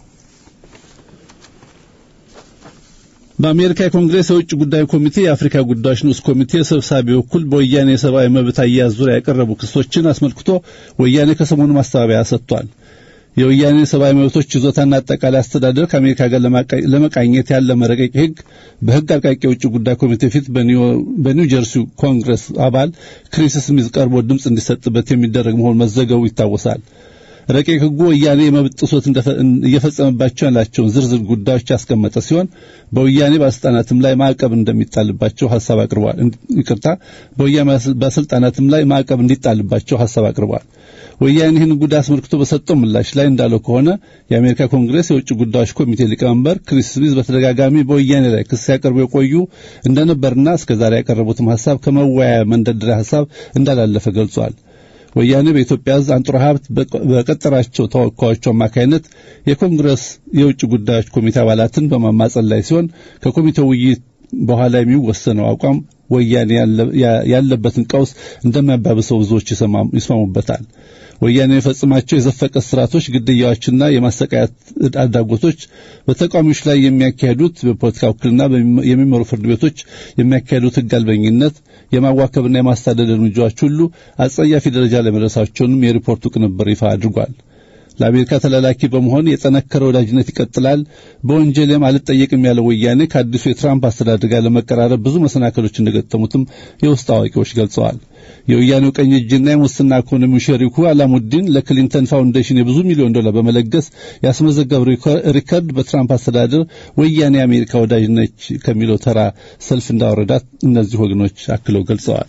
በአሜሪካ የኮንግሬስ የውጭ ጉዳይ ኮሚቴ የአፍሪካ ጉዳዮች ንዑስ ኮሚቴ ሰብሳቢ በኩል በወያኔ የሰብአዊ መብት አያያዝ ዙሪያ የቀረቡ ክሶችን አስመልክቶ ወያኔ ከሰሞኑ ማስተባበያ ሰጥቷል። የወያኔ ሰብአዊ መብቶች ይዞታና አጠቃላይ አስተዳደር ከአሜሪካ ጋር ለመቃኘት ያለመ ረቂቅ ሕግ በሕግ አርቃቂ የውጭ ጉዳይ ኮሚቴ ፊት በኒው ጀርሲ ኮንግረስ አባል ክሪስ ስሚዝ ቀርቦ ድምፅ እንዲሰጥበት የሚደረግ መሆኑ መዘገቡ ይታወሳል። ረቂቅ ሕጉ ወያኔ የመብት ጥሶት እየፈጸመባቸው ያላቸውን ዝርዝር ጉዳዮች ያስቀመጠ ሲሆን በወያኔ ባለስልጣናትም ላይ ማዕቀብ እንደሚጣልባቸው ሀሳብ አቅርቧል። ይቅርታ፣ በወያኔ ባለስልጣናትም ላይ ማዕቀብ እንዲጣልባቸው ሀሳብ አቅርቧል። ወያኔ ይህን ጉዳይ አስመልክቶ በሰጠው ምላሽ ላይ እንዳለው ከሆነ የአሜሪካ ኮንግሬስ የውጭ ጉዳዮች ኮሚቴ ሊቀመንበር ክሪስ ስሚዝ በተደጋጋሚ በወያኔ ላይ ክስ ያቀርቡ የቆዩ እንደነበርና እስከዛሬ ያቀረቡትም ሀሳብ ከመወያያ መንደርደሪያ ሀሳብ እንዳላለፈ ገልጿል። ወያኔ በኢትዮጵያ ሕዝብ አንጡራ ሀብት በቀጠራቸው ተወካዮቹ አማካይነት የኮንግረስ የውጭ ጉዳዮች ኮሚቴ አባላትን በማማጸን ላይ ሲሆን ከኮሚቴው ውይይት በኋላ የሚወሰነው አቋም ወያኔ ያለበትን ቀውስ እንደሚያባብሰው ብዙዎች ይስማሙበታል። ወያኔ የፈጽማቸው የዘፈቀ ስርዓቶች፣ ግድያዎችና የማሰቃያት አድራጎቶች በተቃዋሚዎች ላይ የሚያካሄዱት በፖለቲካ ውክልና የሚመሩ ፍርድ ቤቶች የሚያካሄዱት ሕግ አልበኝነት፣ የማዋከብና የማሳደድ እርምጃዎች ሁሉ አጸያፊ ደረጃ ላይ መድረሳቸውንም የሪፖርቱ ቅንብር ይፋ አድርጓል። ለአሜሪካ ተላላኪ በመሆን የጠነከረ ወዳጅነት ይቀጥላል። በወንጀልም አልጠየቅም ያለው ወያኔ ከአዲሱ የትራምፕ አስተዳደር ጋር ለመቀራረብ ብዙ መሰናከሎች እንደገጠሙትም የውስጥ አዋቂዎች ገልጸዋል። የወያኔው ቀኝ እጅና የሙስና ኢኮኖሚው ሸሪኩ አላሙዲን ለክሊንተን ፋውንዴሽን የብዙ ሚሊዮን ዶላር በመለገስ ያስመዘገብ ሪከርድ በትራምፕ አስተዳደር ወያኔ የአሜሪካ ወዳጅ ነች ከሚለው ተራ ሰልፍ እንዳወረዳት እነዚህ ወገኖች አክለው ገልጸዋል።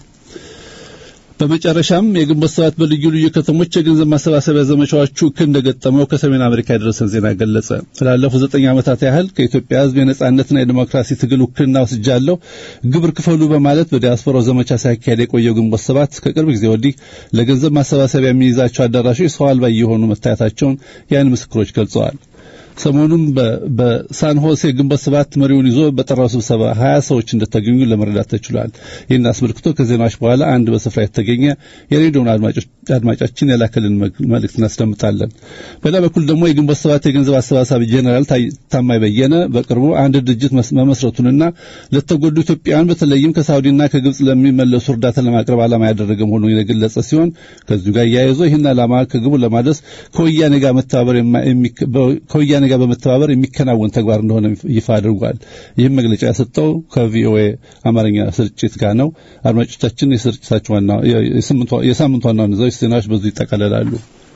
በመጨረሻም የግንቦት ሰባት በልዩ ልዩ ከተሞች የገንዘብ ማሰባሰቢያ ዘመቻዎቹ እክል እንደገጠመው ከሰሜን አሜሪካ የደረሰን ዜና ገለጸ። ላለፉት ዘጠኝ ዓመታት ያህል ከኢትዮጵያ ሕዝብ የነጻነትና የዲሞክራሲ ትግል ውክልና ወስጃለሁ፣ ግብር ክፈሉ በማለት በዲያስፖራው ዘመቻ ሲያካሄድ የቆየው ግንቦት ሰባት ከቅርብ ጊዜ ወዲህ ለገንዘብ ማሰባሰቢያ የሚይዛቸው አዳራሾች ሰው አልባ እየሆኑ መታየታቸውን የዓይን ምስክሮች ገልጸዋል። ሰሞኑን በሳን ሆሴ ግንቦት ሰባት መሪውን ይዞ በጠራው ስብሰባ ሀያ ሰዎች እንደተገኙ ለመረዳት ተችሏል። ይህን አስመልክቶ ከዜናዎች በኋላ አንድ በስፍራ የተገኘ የሬዲዮን አድማጫችን የላከልን መልእክት እናስደምጣለን። በሌላ በኩል ደግሞ የግንቦት ሰባት የገንዘብ አሰባሳቢ ጄኔራል ታማኝ በየነ በቅርቡ አንድ ድርጅት መመስረቱንና ለተጎዱ ኢትዮጵያውያን በተለይም ከሳውዲና ከግብጽ ለሚመለሱ እርዳታ ለማቅረብ ዓላማ ያደረገ መሆኑን የገለጸ ሲሆን ከዚሁ ጋር እያይዞ ይህን ዓላማ ከግቡ ለማድረስ ከወያኔ ጋር መተባበር ከወያኔ ጋር በመተባበር የሚከናወን ተግባር እንደሆነ ይፋ አድርጓል። ይህም መግለጫ የሰጠው ከቪኦኤ አማርኛ ስርጭት ጋር ነው። አድማጮቻችን የስርጭታችን ዋና የሳምንቱ ዋና ዋና ዜናዎች በዙ ይጠቃለላሉ።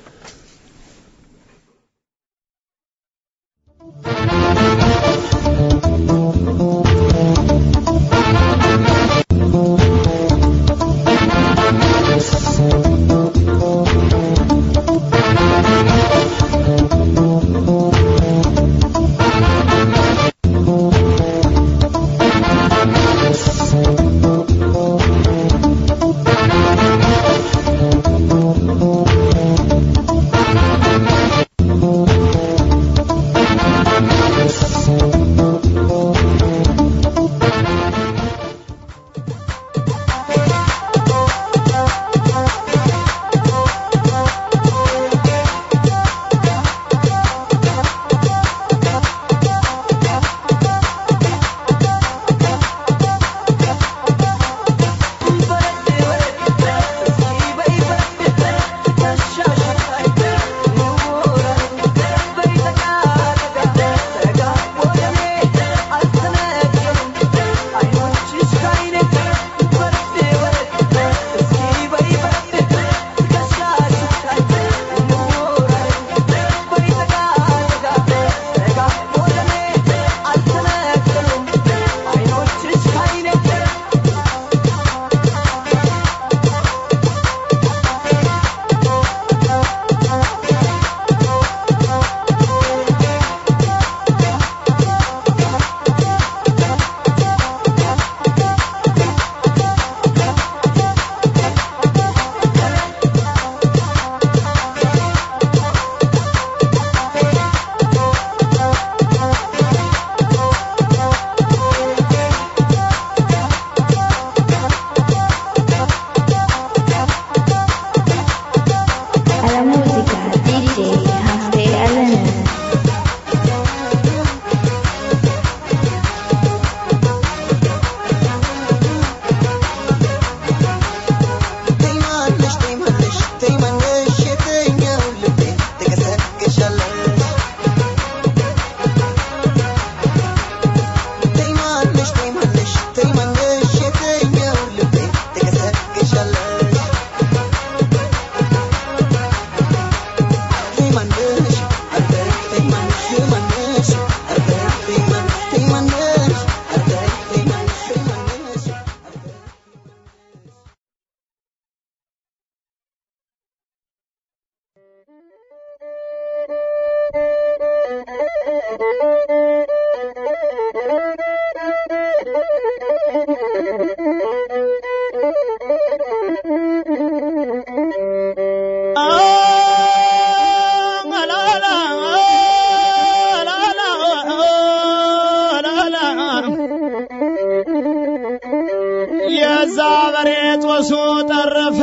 የዛ በሬ ጦሱ ጠረፈ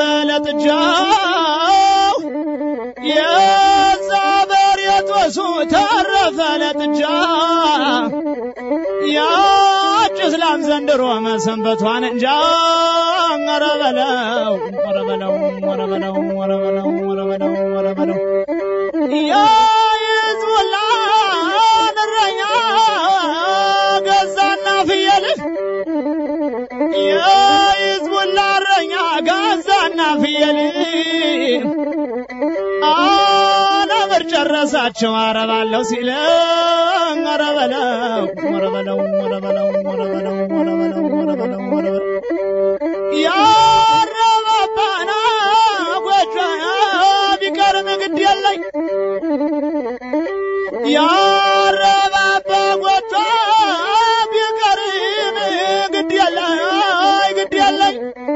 ለጥጃው የዛ በሬ ጦሱ ተረፈ ለጥጃ ያች እስላም ዘንድሮ መሰንበቷን እንጃ ኧረ በለው ኧረ በለው ኧረ በለው ኧረ በለው ኧረ በለው ኧረ በለው የሕዝቡላን እረኛ ገዛና ፍየልህ የሕዝቡላ እረኛ ገዛና ፍየል አለምር ጨረሳቸው አረባለሁ ሲለ ኧረ በለው ኧረ በለው ኧረ በለው ኧረ በለው ኧረ በለው ኧረ በለው ኧረ በለው ያረባባና ጎጆ ቢቀርም ግድ የለኝ ያረባባ ጎጆ ቢቀርም ግድ የለኝ ግድ የለኝ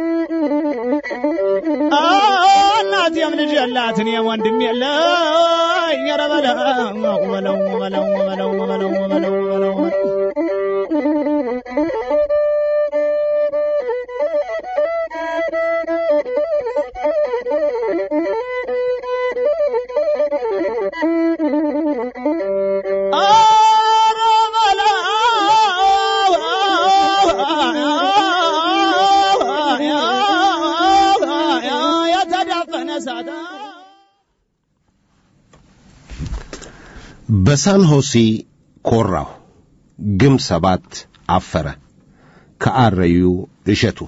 እናቴም ልጅ የላት እኔም ወንድም የለኝ ኧረ በለው በለው በለው በለው በለው በለው በለው ኧረ በለው የተዳፈነ እሳት በሳን ሆሲ ኮራሁ፣ ግም ሰባት አፈረ። ከአረዩ እሸቱ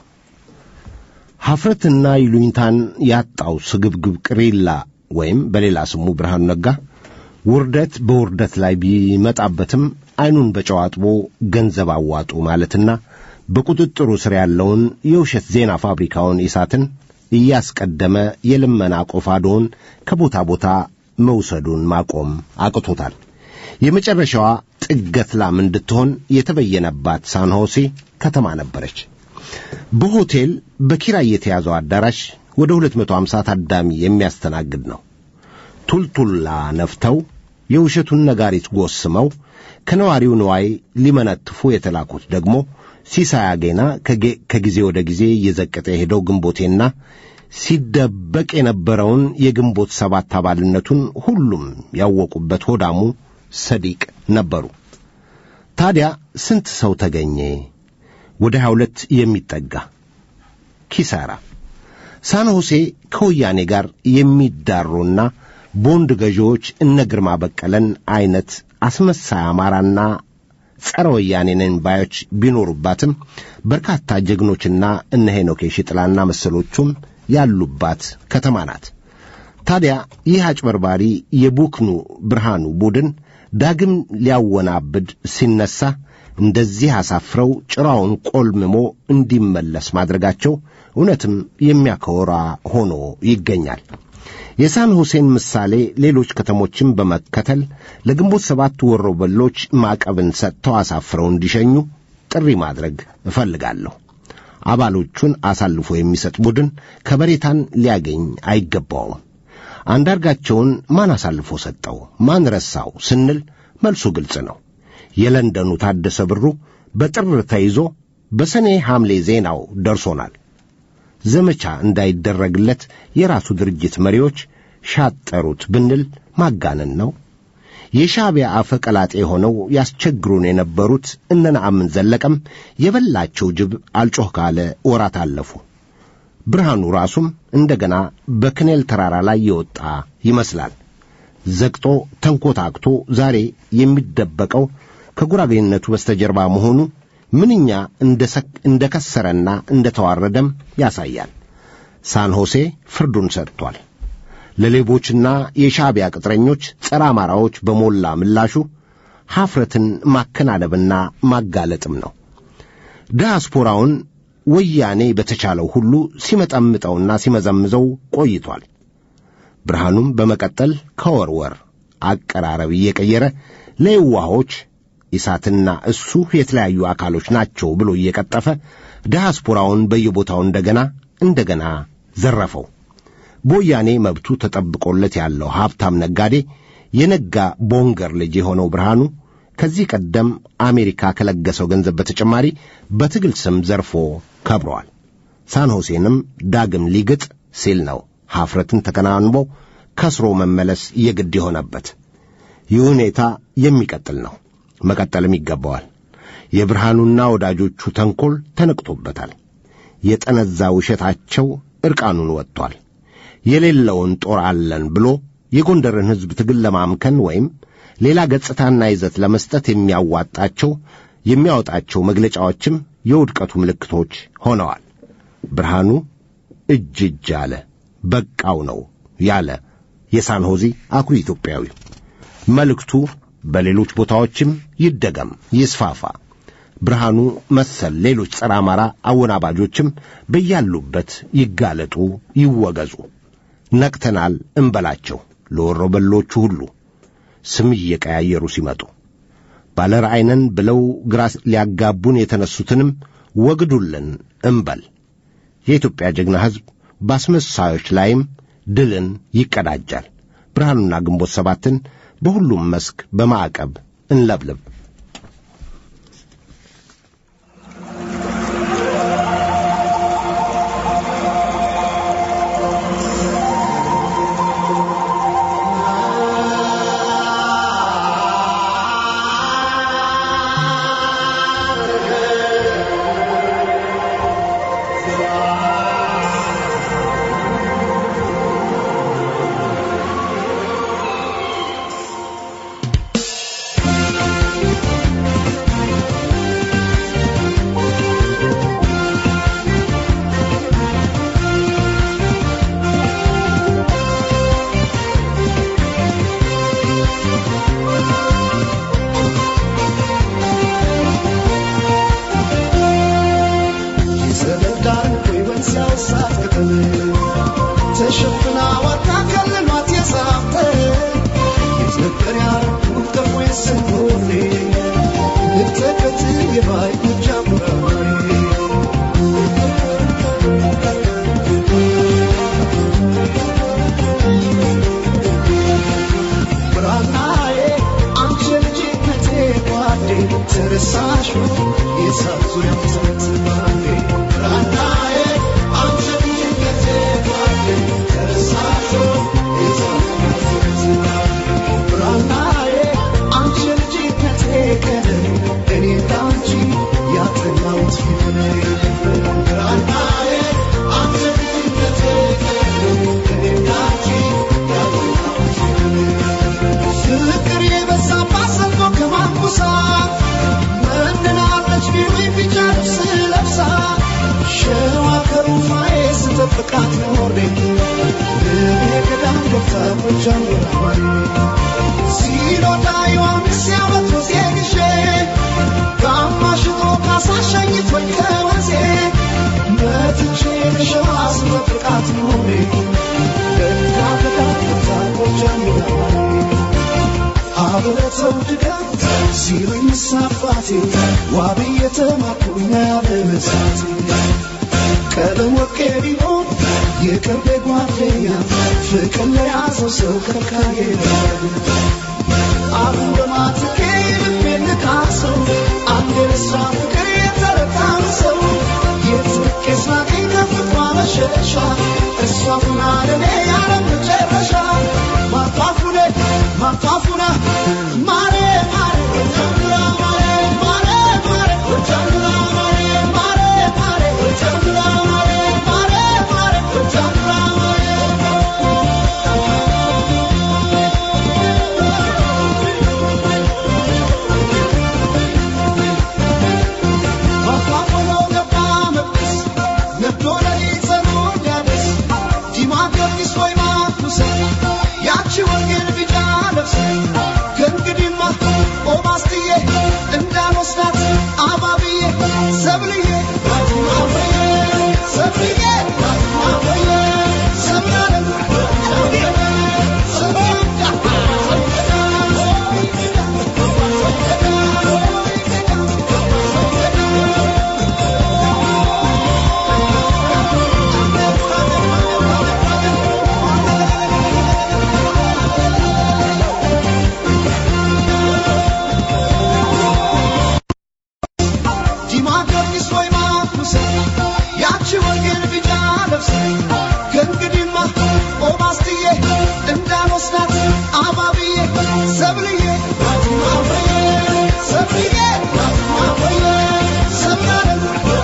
ሐፍረትና ይሉኝታን ያጣው ስግብግብ ቅሪላ ወይም በሌላ ስሙ ብርሃኑ ነጋ ውርደት በውርደት ላይ ቢመጣበትም ዐይኑን በጨው አጥቦ ገንዘብ አዋጡ ማለትና በቁጥጥሩ ስር ያለውን የውሸት ዜና ፋብሪካውን ኢሳትን እያስቀደመ የልመና ቆፋዶውን ከቦታ ቦታ መውሰዱን ማቆም አቅቶታል። የመጨረሻዋ ጥገት ላም እንድትሆን የተበየነባት ሳንሆሴ ከተማ ነበረች። በሆቴል በኪራይ የተያዘው አዳራሽ ወደ 250 ታዳሚ የሚያስተናግድ ነው። ቱልቱላ ነፍተው የውሸቱን ነጋሪት ጎስመው ከነዋሪው ንዋይ ሊመነትፉ የተላኩት ደግሞ ሲሳይ አጌና ከጊዜ ወደ ጊዜ እየዘቀጠ የሄደው ግንቦቴና ሲደበቅ የነበረውን የግንቦት ሰባት አባልነቱን ሁሉም ያወቁበት ሆዳሙ ሰዲቅ ነበሩ። ታዲያ ስንት ሰው ተገኘ? ወደ ሀያ ሁለት የሚጠጋ ኪሳራ። ሳንሆሴ ከወያኔ ጋር የሚዳሩና ቦንድ ገዢዎች እነ ግርማ በቀለን አይነት አስመሳይ አማራና ጸረ ወያኔ ነን ባዮች ቢኖሩባትም በርካታ ጀግኖችና እነ ሄኖክ የሺጥላና መሰሎቹም ያሉባት ከተማ ናት። ታዲያ ይህ አጭበርባሪ የቡክኑ ብርሃኑ ቡድን ዳግም ሊያወናብድ ሲነሳ እንደዚህ አሳፍረው ጭራውን ቆልምሞ እንዲመለስ ማድረጋቸው እውነትም የሚያኮራ ሆኖ ይገኛል። የሳን ሁሴን ምሳሌ ሌሎች ከተሞችን በመከተል ለግንቦት ሰባት ወሮበሎች ማዕቀብን ሰጥተው አሳፍረው እንዲሸኙ ጥሪ ማድረግ እፈልጋለሁ። አባሎቹን አሳልፎ የሚሰጥ ቡድን ከበሬታን ሊያገኝ አይገባውም። አንዳርጋቸውን ማን አሳልፎ ሰጠው? ማን ረሳው ስንል መልሱ ግልጽ ነው። የለንደኑ ታደሰ ብሩ በጥር ተይዞ በሰኔ ሐምሌ ዜናው ደርሶናል። ዘመቻ እንዳይደረግለት የራሱ ድርጅት መሪዎች ሻጠሩት ብንል ማጋነን ነው። የሻዕቢያ አፈ ቀላጤ ሆነው ያስቸግሩን የነበሩት እነ ነአምን ዘለቀም የበላቸው ጅብ አልጮህ ካለ ወራት አለፉ። ብርሃኑ ራሱም እንደገና በክኔል ተራራ ላይ የወጣ ይመስላል። ዘግጦ ተንኮታክቶ ዛሬ የሚደበቀው ከጉራቤነቱ በስተጀርባ መሆኑ ምንኛ እንደ ከሰረና እንደ ተዋረደም ያሳያል። ሳንሆሴ ፍርዱን ሰጥቷል። ለሌቦችና የሻዕቢያ ቅጥረኞች ጸረ አማራዎች በሞላ ምላሹ ሐፍረትን ማከናነብና ማጋለጥም ነው። ዲያስፖራውን ወያኔ በተቻለው ሁሉ ሲመጠምጠውና ሲመዘምዘው ቆይቷል። ብርሃኑም በመቀጠል ከወርወር አቀራረብ እየቀየረ ለየዋሆች ኢሳትና እሱ የተለያዩ አካሎች ናቸው ብሎ እየቀጠፈ ዲያስፖራውን በየቦታው እንደገና እንደገና ዘረፈው። በወያኔ መብቱ ተጠብቆለት ያለው ሀብታም ነጋዴ የነጋ ቦንገር ልጅ የሆነው ብርሃኑ ከዚህ ቀደም አሜሪካ ከለገሰው ገንዘብ በተጨማሪ በትግል ስም ዘርፎ ከብረዋል። ሳንሆሴንም ዳግም ሊግጥ ሲል ነው ሐፍረትን ተከናንቦ ከስሮ መመለስ የግድ የሆነበት። ይህ ሁኔታ የሚቀጥል ነው፣ መቀጠልም ይገባዋል። የብርሃኑና ወዳጆቹ ተንኰል ተነቅቶበታል። የጠነዛ ውሸታቸው ዕርቃኑን ወጥቷል። የሌለውን ጦር አለን ብሎ የጎንደርን ሕዝብ ትግል ለማምከን ወይም ሌላ ገጽታና ይዘት ለመስጠት የሚያዋጣቸው የሚያወጣቸው መግለጫዎችም የውድቀቱ ምልክቶች ሆነዋል። ብርሃኑ እጅ እጅ አለ በቃው ነው ያለ የሳንሆዚ አኩሪ ኢትዮጵያዊ መልእክቱ በሌሎች ቦታዎችም ይደገም ይስፋፋ። ብርሃኑ መሰል ሌሎች ጸረ አማራ አወናባጆችም በያሉበት ይጋለጡ፣ ይወገዙ። ነቅተናል እንበላቸው ለወሮ በሎቹ ሁሉ ስም እየቀያየሩ ሲመጡ ባለ ራእይነን ብለው ግራ ሊያጋቡን የተነሱትንም ወግዱልን እንበል። የኢትዮጵያ ጀግና ሕዝብ በአስመሳዮች ላይም ድልን ይቀዳጃል። ብርሃኑና ግንቦት ሰባትን በሁሉም መስክ በማዕቀብ እንለብልብ። ኖሬ ልቤ ገዳም ገብታ ጎጃም ገዳማሪ ሲኖዳ ዮሐንስ ያመቱ ዜግሼ ጋማሽቶ ካሳሸኝቶኝ ከወንዜ መትቼ ልሸዋ ስመጥቃት ኖሬ ደጋ ገዳም ገብታ ጎጃም ገዳማሪ አብረተው ድጋም ሲሉኝ ምሳባቴ ዋቢ የተማኩኝ ያለመሳቴ ቀለም ወርቄ ቢሆን የቅርቤ ጓደኛ ፍቅር ለያዘው ሰው ከልካዬ አሁን በማትኬ ልቤ ንቃሰው አንድ የረሳ ፍቅር የተረታን ሰው የትቄስ ናቀኝ ከፍቅሯ መሸሻ እሷ ሁና ለኔ ያለ መጨረሻ ማጣፉነ ማጣፉነ ማሬ ማሬ ጀምራ ማሬ ማሬ ማሬ ጀምራ ማሬ ማሬ ማሬ ጀምራ ማሬ ማሬ ማሬ ጀምራ ማሬ ማጣፉነ ገባ መቅደስ ነዶ ለሊት ጸኖ ሊያደስ ዲማ ጊዮርጊስ ወይ ማኩሰ ያቺ ወንጌል ቢጫ ለብሰ ከእንግዲህማ ኦማስትዬ እንዳልወስዳት አባብዬ ሰብልዬ አባዬ ሰብልዬ አባዬ ሰብላለም ዲማ ጊዮርጊስ ወይ ማኩሰ ያቺ ወንጌል ቢጫ ለብሰ ከእንግዲህማ ኦማስትዬ እንዳልወስዳት አባብዬ ሰብልዬ አባዬ ሰብልዬ አባዬ ሰብላለም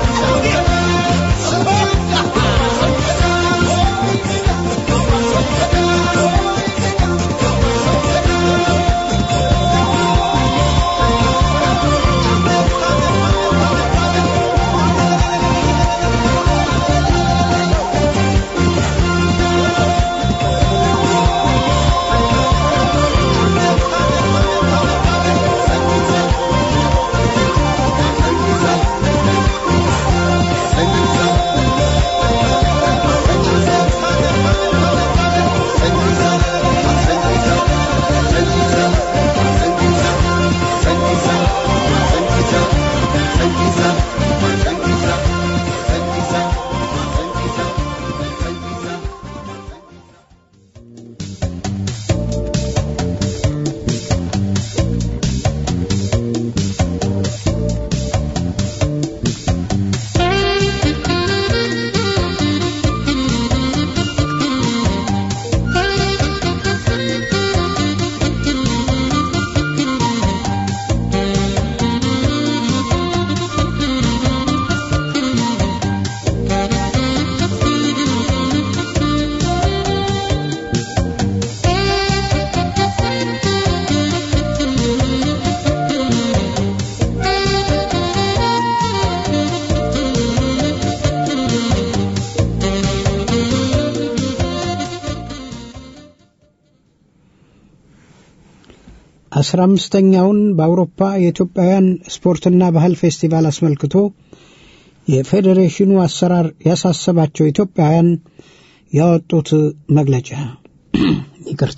አስራ አምስተኛውን በአውሮፓ የኢትዮጵያውያን ስፖርትና ባህል ፌስቲቫል አስመልክቶ የፌዴሬሽኑ አሰራር ያሳሰባቸው ኢትዮጵያውያን ያወጡት መግለጫ ይቅርታ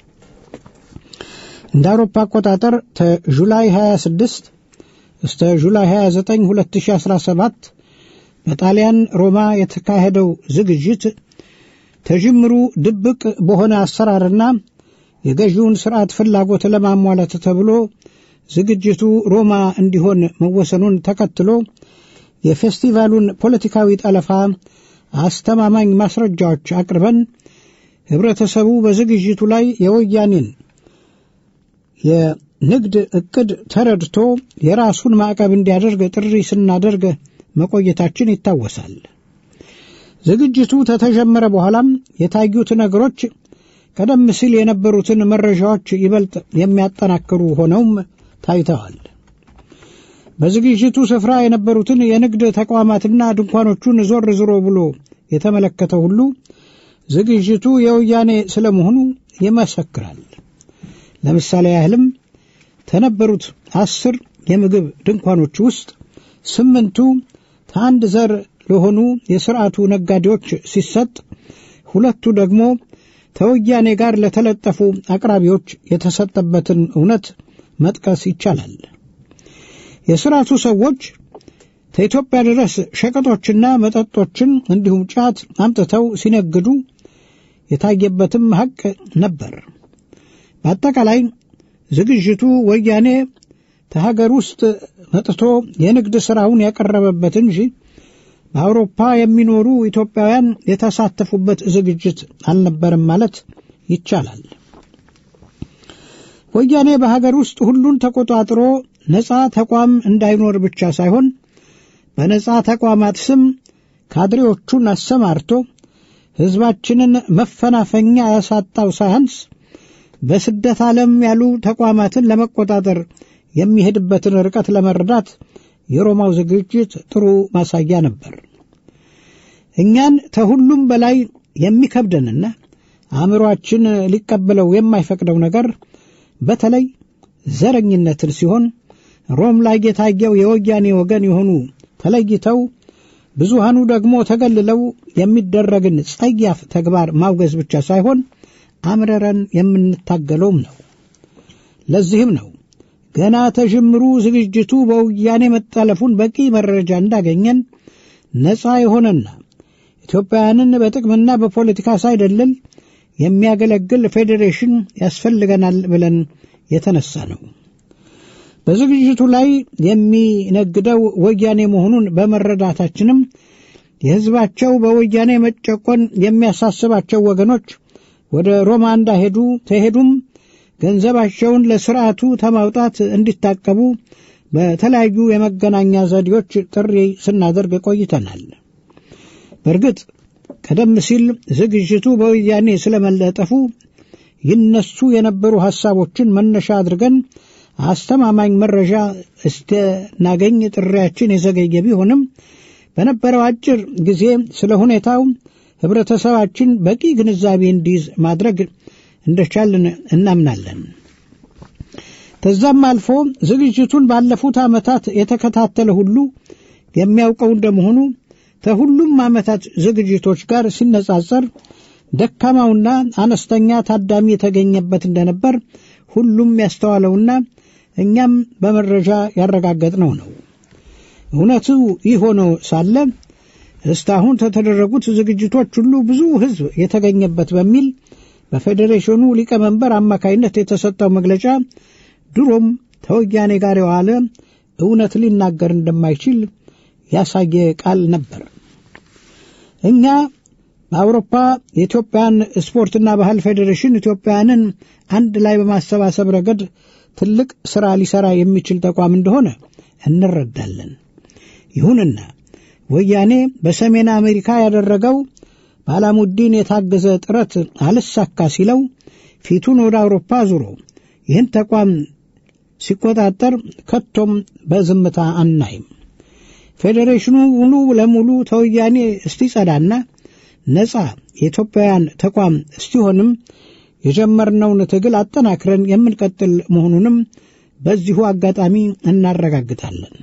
እንደ አውሮፓ አቆጣጠር ከጁላይ 26 እስተ ጁላይ 29 2017 በጣሊያን ሮማ የተካሄደው ዝግጅት ተጅምሩ ድብቅ በሆነ አሰራርና የገዢውን ስርዓት ፍላጎት ለማሟላት ተብሎ ዝግጅቱ ሮማ እንዲሆን መወሰኑን ተከትሎ የፌስቲቫሉን ፖለቲካዊ ጠለፋ አስተማማኝ ማስረጃዎች አቅርበን ህብረተሰቡ በዝግጅቱ ላይ የወያኔን የንግድ ዕቅድ ተረድቶ የራሱን ማዕቀብ እንዲያደርግ ጥሪ ስናደርግ መቆየታችን ይታወሳል። ዝግጅቱ ከተጀመረ በኋላም የታዩት ነገሮች ቀደም ሲል የነበሩትን መረጃዎች ይበልጥ የሚያጠናክሩ ሆነውም ታይተዋል። በዝግጅቱ ስፍራ የነበሩትን የንግድ ተቋማትና ድንኳኖቹን ዞር ዝሮ ብሎ የተመለከተ ሁሉ ዝግጅቱ የወያኔ ስለመሆኑ ይመሰክራል። ለምሳሌ ያህልም ከነበሩት አስር የምግብ ድንኳኖች ውስጥ ስምንቱ ከአንድ ዘር ለሆኑ የስርዓቱ ነጋዴዎች ሲሰጥ፣ ሁለቱ ደግሞ ከወያኔ ጋር ለተለጠፉ አቅራቢዎች የተሰጠበትን እውነት መጥቀስ ይቻላል። የስርዓቱ ሰዎች ከኢትዮጵያ ድረስ ሸቀጦችና መጠጦችን እንዲሁም ጫት አምጥተው ሲነግዱ የታየበትም ሐቅ ነበር። በአጠቃላይ ዝግጅቱ ወያኔ ከሀገር ውስጥ መጥቶ የንግድ ሥራውን ያቀረበበት እንጂ በአውሮፓ የሚኖሩ ኢትዮጵያውያን የተሳተፉበት ዝግጅት አልነበረም ማለት ይቻላል። ወያኔ በሀገር ውስጥ ሁሉን ተቆጣጥሮ ነፃ ተቋም እንዳይኖር ብቻ ሳይሆን በነፃ ተቋማት ስም ካድሬዎቹን አሰማርቶ ሕዝባችንን መፈናፈኛ ያሳጣው ሳያንስ በስደት ዓለም ያሉ ተቋማትን ለመቆጣጠር የሚሄድበትን ርቀት ለመረዳት የሮማው ዝግጅት ጥሩ ማሳያ ነበር። እኛን ከሁሉም በላይ የሚከብደንና አእምሮአችን ሊቀበለው የማይፈቅደው ነገር በተለይ ዘረኝነትን ሲሆን ሮም ላይ የታየው የወያኔ ወገን የሆኑ ተለይተው ብዙሃኑ ደግሞ ተገልለው የሚደረግን ጸያፍ ተግባር ማውገዝ ብቻ ሳይሆን አምረረን የምንታገለውም ነው። ለዚህም ነው ገና ተጀምሩ ዝግጅቱ በወያኔ መጠለፉን በቂ መረጃ እንዳገኘን ነፃ የሆነና ኢትዮጵያውያንን በጥቅምና በፖለቲካ ሳይደልል የሚያገለግል ፌዴሬሽን ያስፈልገናል ብለን የተነሳ ነው። በዝግጅቱ ላይ የሚነግደው ወያኔ መሆኑን በመረዳታችንም የሕዝባቸው በወያኔ መጨቆን የሚያሳስባቸው ወገኖች ወደ ሮማ እንዳሄዱ ተሄዱም ገንዘባቸውን ለስርዓቱ ተማውጣት እንዲታቀቡ በተለያዩ የመገናኛ ዘዴዎች ጥሪ ስናደርግ ቆይተናል። በእርግጥ ቀደም ሲል ዝግጅቱ በወያኔ ስለመለጠፉ ይነሱ የነበሩ ሐሳቦችን መነሻ አድርገን አስተማማኝ መረጃ እስከናገኝ ጥሪያችን የዘገየ ቢሆንም በነበረው አጭር ጊዜ ስለ ሁኔታው ህብረተሰባችን በቂ ግንዛቤ እንዲይዝ ማድረግ እንደቻልን እናምናለን። ከዛም አልፎ ዝግጅቱን ባለፉት ዓመታት የተከታተለ ሁሉ የሚያውቀው እንደመሆኑ ከሁሉም ዓመታት ዝግጅቶች ጋር ሲነጻጸር ደካማውና አነስተኛ ታዳሚ የተገኘበት እንደነበር ሁሉም ያስተዋለውና እኛም በመረጃ ያረጋገጥነው ነው። እውነቱ ይህ ሆኖ ሳለ እስካሁን ከተደረጉት ዝግጅቶች ሁሉ ብዙ ሕዝብ የተገኘበት በሚል በፌዴሬሽኑ ሊቀመንበር አማካይነት የተሰጠው መግለጫ ድሮም ከወያኔ ጋር የዋለ እውነት ሊናገር እንደማይችል ያሳየ ቃል ነበር። እኛ በአውሮፓ የኢትዮጵያን ስፖርትና ባህል ፌዴሬሽን ኢትዮጵያውያንን አንድ ላይ በማሰባሰብ ረገድ ትልቅ ሥራ ሊሠራ የሚችል ተቋም እንደሆነ እንረዳለን። ይሁንና ወያኔ በሰሜን አሜሪካ ያደረገው በአላሙዲን የታገዘ ጥረት አልሳካ ሲለው ፊቱን ወደ አውሮፓ ዙሮ ይህን ተቋም ሲቆጣጠር ከቶም በዝምታ አናይም። ፌዴሬሽኑ ሙሉ ለሙሉ ተወያኔ እስቲጸዳና ነፃ የኢትዮጵያውያን ተቋም እስቲሆንም የጀመርነውን ትግል አጠናክረን የምንቀጥል መሆኑንም በዚሁ አጋጣሚ እናረጋግጣለን።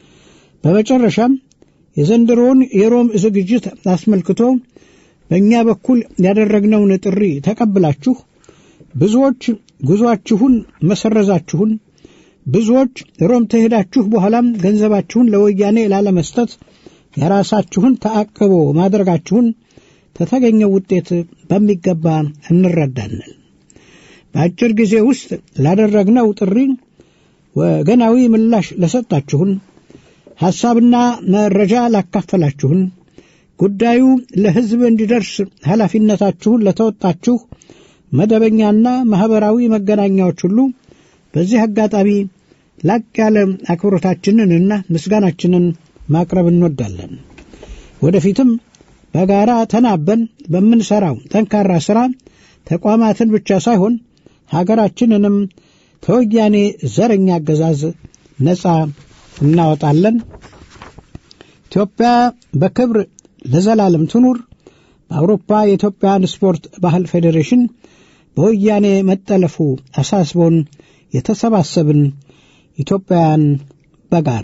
በመጨረሻም የዘንድሮውን የሮም ዝግጅት አስመልክቶ በእኛ በኩል ያደረግነውን ጥሪ ተቀብላችሁ ብዙዎች ጉዞአችሁን መሰረዛችሁን፣ ብዙዎች ሮም ተሄዳችሁ በኋላም ገንዘባችሁን ለወያኔ ላለመስጠት የራሳችሁን ተአቅቦ ማድረጋችሁን ከተገኘው ውጤት በሚገባ እንረዳለን። በአጭር ጊዜ ውስጥ ላደረግነው ጥሪ ወገናዊ ምላሽ ለሰጣችሁን፣ ሐሳብና መረጃ ላካፈላችሁን፣ ጉዳዩ ለሕዝብ እንዲደርስ ኃላፊነታችሁን ለተወጣችሁ መደበኛና ማኅበራዊ መገናኛዎች ሁሉ በዚህ አጋጣሚ ላቅ ያለ አክብሮታችንንና ምስጋናችንን ማቅረብ እንወዳለን። ወደፊትም በጋራ ተናበን በምንሠራው ጠንካራ ሥራ ተቋማትን ብቻ ሳይሆን ሀገራችንንም ከወያኔ ዘረኛ አገዛዝ ነፃ እናወጣለን። ኢትዮጵያ በክብር ለዘላለም ትኑር። በአውሮፓ የኢትዮጵያን ስፖርት ባህል ፌዴሬሽን በወያኔ መጠለፉ አሳስቦን የተሰባሰብን ኢትዮጵያውያን በጋራ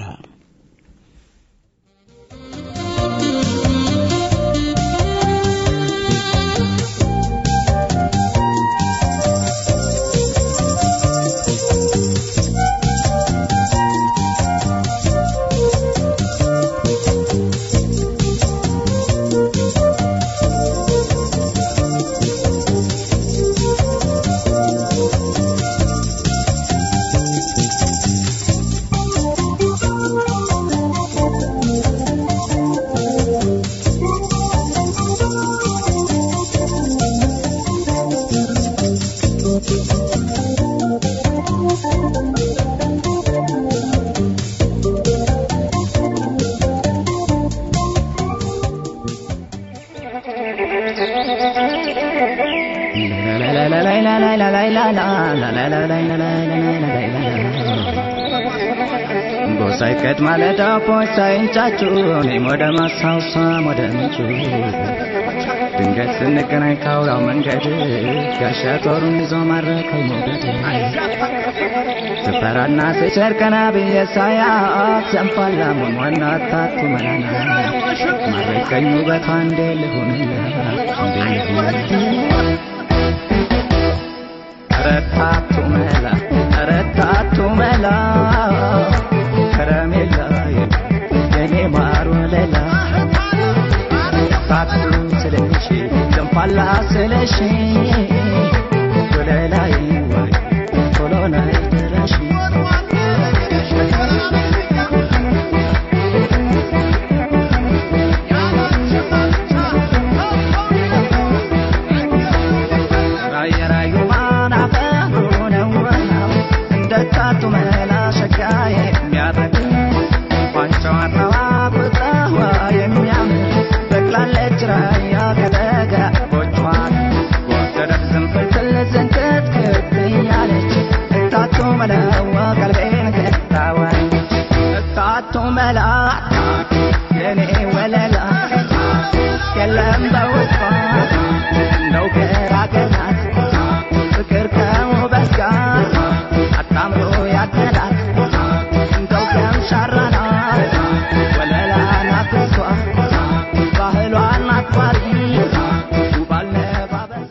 ሳይቀድ ማለዳ ሳይንጫጩ እኔም ወደ ማሳውሳ ወደ ምንጩ ድንገት ስንገናኝ ካውራው መንገድ ጋሻ ጦሩን ይዞ ማረከኝ ሞገድ ስፈራና ስቸር ቀና ብዬ ሳያት ዘንፋላ መሟና ታቱ መናና ማረከኝ ውበቷ እንዴ ልሁንላት እንዴ ልሁንላት ረታቱ መላ ረታቱ መላ ከረሜላዬ የኔ ማር ወለላ ታቱ ስለሽ ዘንፋላ ስለሽ ወለላይ ወይ ቶሎ ናይ ድረሽ ራየ ራዩ ማናፈሩ ነው እንደ ታቱ መላ ሸጋዬ የሚያረግ ቋንጫዋናዋ ቁጣዋ የሚያምር በቅላለች ራያ ከደጋ ቦቿን ወደደት ዝንፍልፍል ዝንክትክት እያለች እታቱ መለዋ ቀልቤን ገታዋለች እታቱ መላ የኔ ወለላ የለም በውስጧ እንደው ገራገራት ፍቅር ከውበት ጋር አጣምሮ ያደላት እንደው ከምሻራናት ወለላ ናት እሷ ባህሏን አክባሪ ውብ አለባበሷ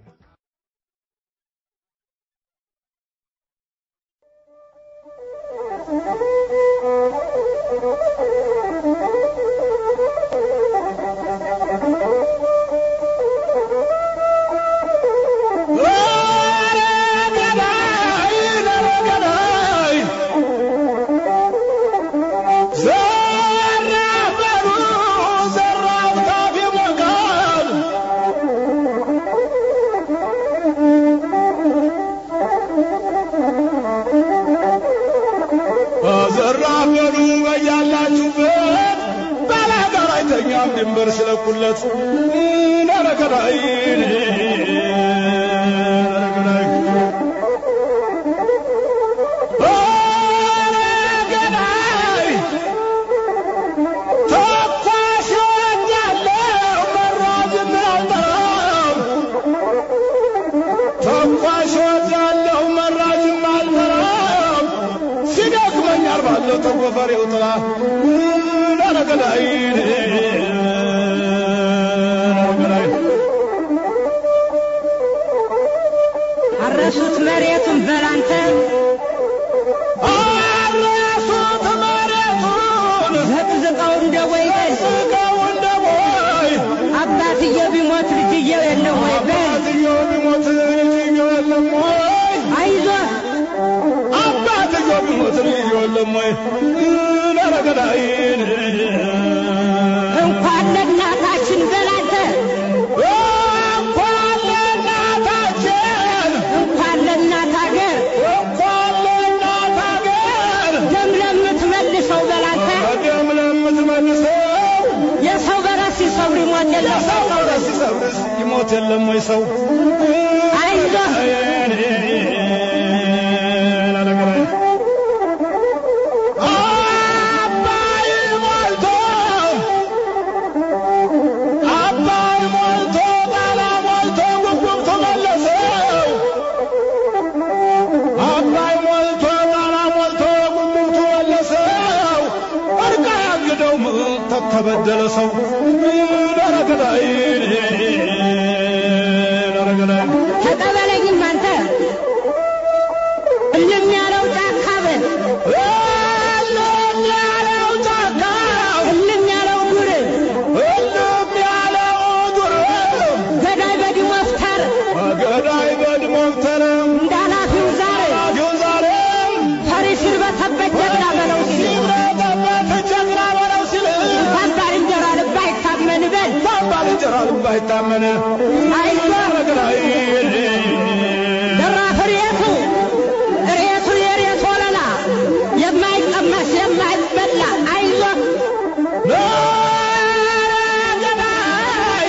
ዘራበሉ በያላችሁበት ባላጋራ አይተኛም ድንበር ስለኩለት ነረከዳይ ነረከዳይ ነረከዳይ ተኳሽ ወዳለው መራዝም አልጠራም ተኳሽ ወዳለው መራዝም አልጠራም ሲደክመኝ አርባለሁ ተጎፈሬው ጥላ ነረከዳይ ነረከዳይ አረሱት መሬቱን በላንተ አረሱት መሬቱን ዘቅዝቀው እንደ ወይበል ስቀው እንደ ቦይ አባትየው ቢሞት ልጅየው የለው ወይ በል አባትየው ቢሞት ልጅየው የለም ወይ አይዞህ አባትየው ቢሞት ልጅየው የለም ወይ ነረገዳይን እንኳን ለእናታችን በላንተ እንኳን ለእናታችን እንኳን ለእናት አገር እንኳን ለእናት አገር ደም ለምትመልሰው በላንተ በደም ለምትመልሰው የሰው በረስ ሲሰብር ይሞት የለ የሰው በረስ ሲሰብርስ ይሞት የለም ወይ ሰው አይዞህ አባይ ሞልቶ አባይ ሞልቶ ተቀበለኝም አንተ እልም ያለው ጫካ በል እልም ያለው ጫካ እልም ያለው ዱር እልም ያለው ዱር ገዳይ በዲሞ ፍታር ገዳይ በድሞተረ እንዳላፊው ዛር ራዲዮ ዛሬ ፈሪ ሲርበተበት ጀግና በለው ሲል ሲረጠበት ጀግና በለው ሲል እንኳን ባልንጀራ ልብ አይታመን በል ባልንጀራ ልብ አይታመን አይዞህ ገዳይ ደራፍ ሬቱ ሬቱ የሬት ወለላ የማይቀመስ የማይበላ አይዞህ ገዳይ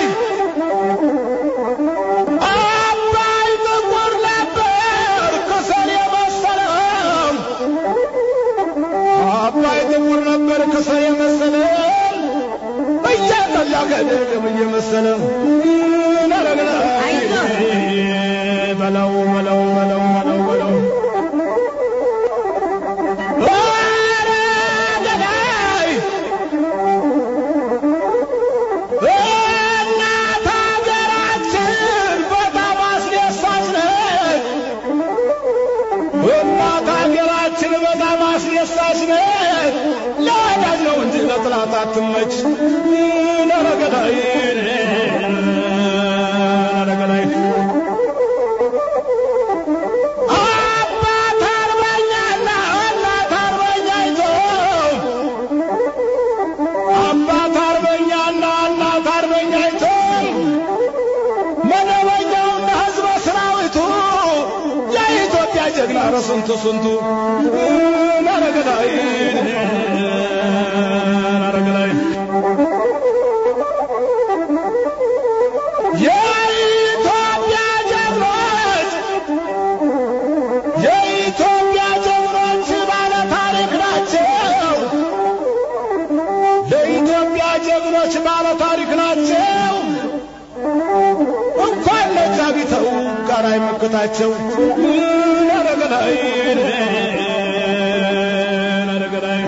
አባይ ጥቁር ነበር ከሰል የመሰለው አባይ ጥቁር ነበር ከሰል የመሰለው እያጠላ ገደም እየመሰለው በለው በለው በለው በለው በለው ኧረ ገዳይ እናት ሀገራችን በጣም አስደሳች ነች። እናት ሀገራችን በጣም አስደሳች ነች። ለወዳጅ ነው እንጂ ለጥላት አትመች። ኧረ ገዳይ ኧረ ገዳይ አባት አርበኛና እናት አርበኛይቶ አባት አርበኛና እናት አርበኛይቱ መደበኛውና ሕዝበ ሰራዊቱ የኢትዮጵያ ጀግና ኧረ ስንቱ ስንቱ ኧረ ገዳይ ኧረ ገዳይ የኢትዮጵያ ጀግኖች የኢትዮጵያ ጀግኖች ባለ ታሪክ ናቸው። ለኢትዮጵያ ጀግኖች ባለ ታሪክ ናቸው። እንኳን ለዛ ቢተው ጋር አይመክታቸው። ኧረ ገዳይ ኧረ ገዳይ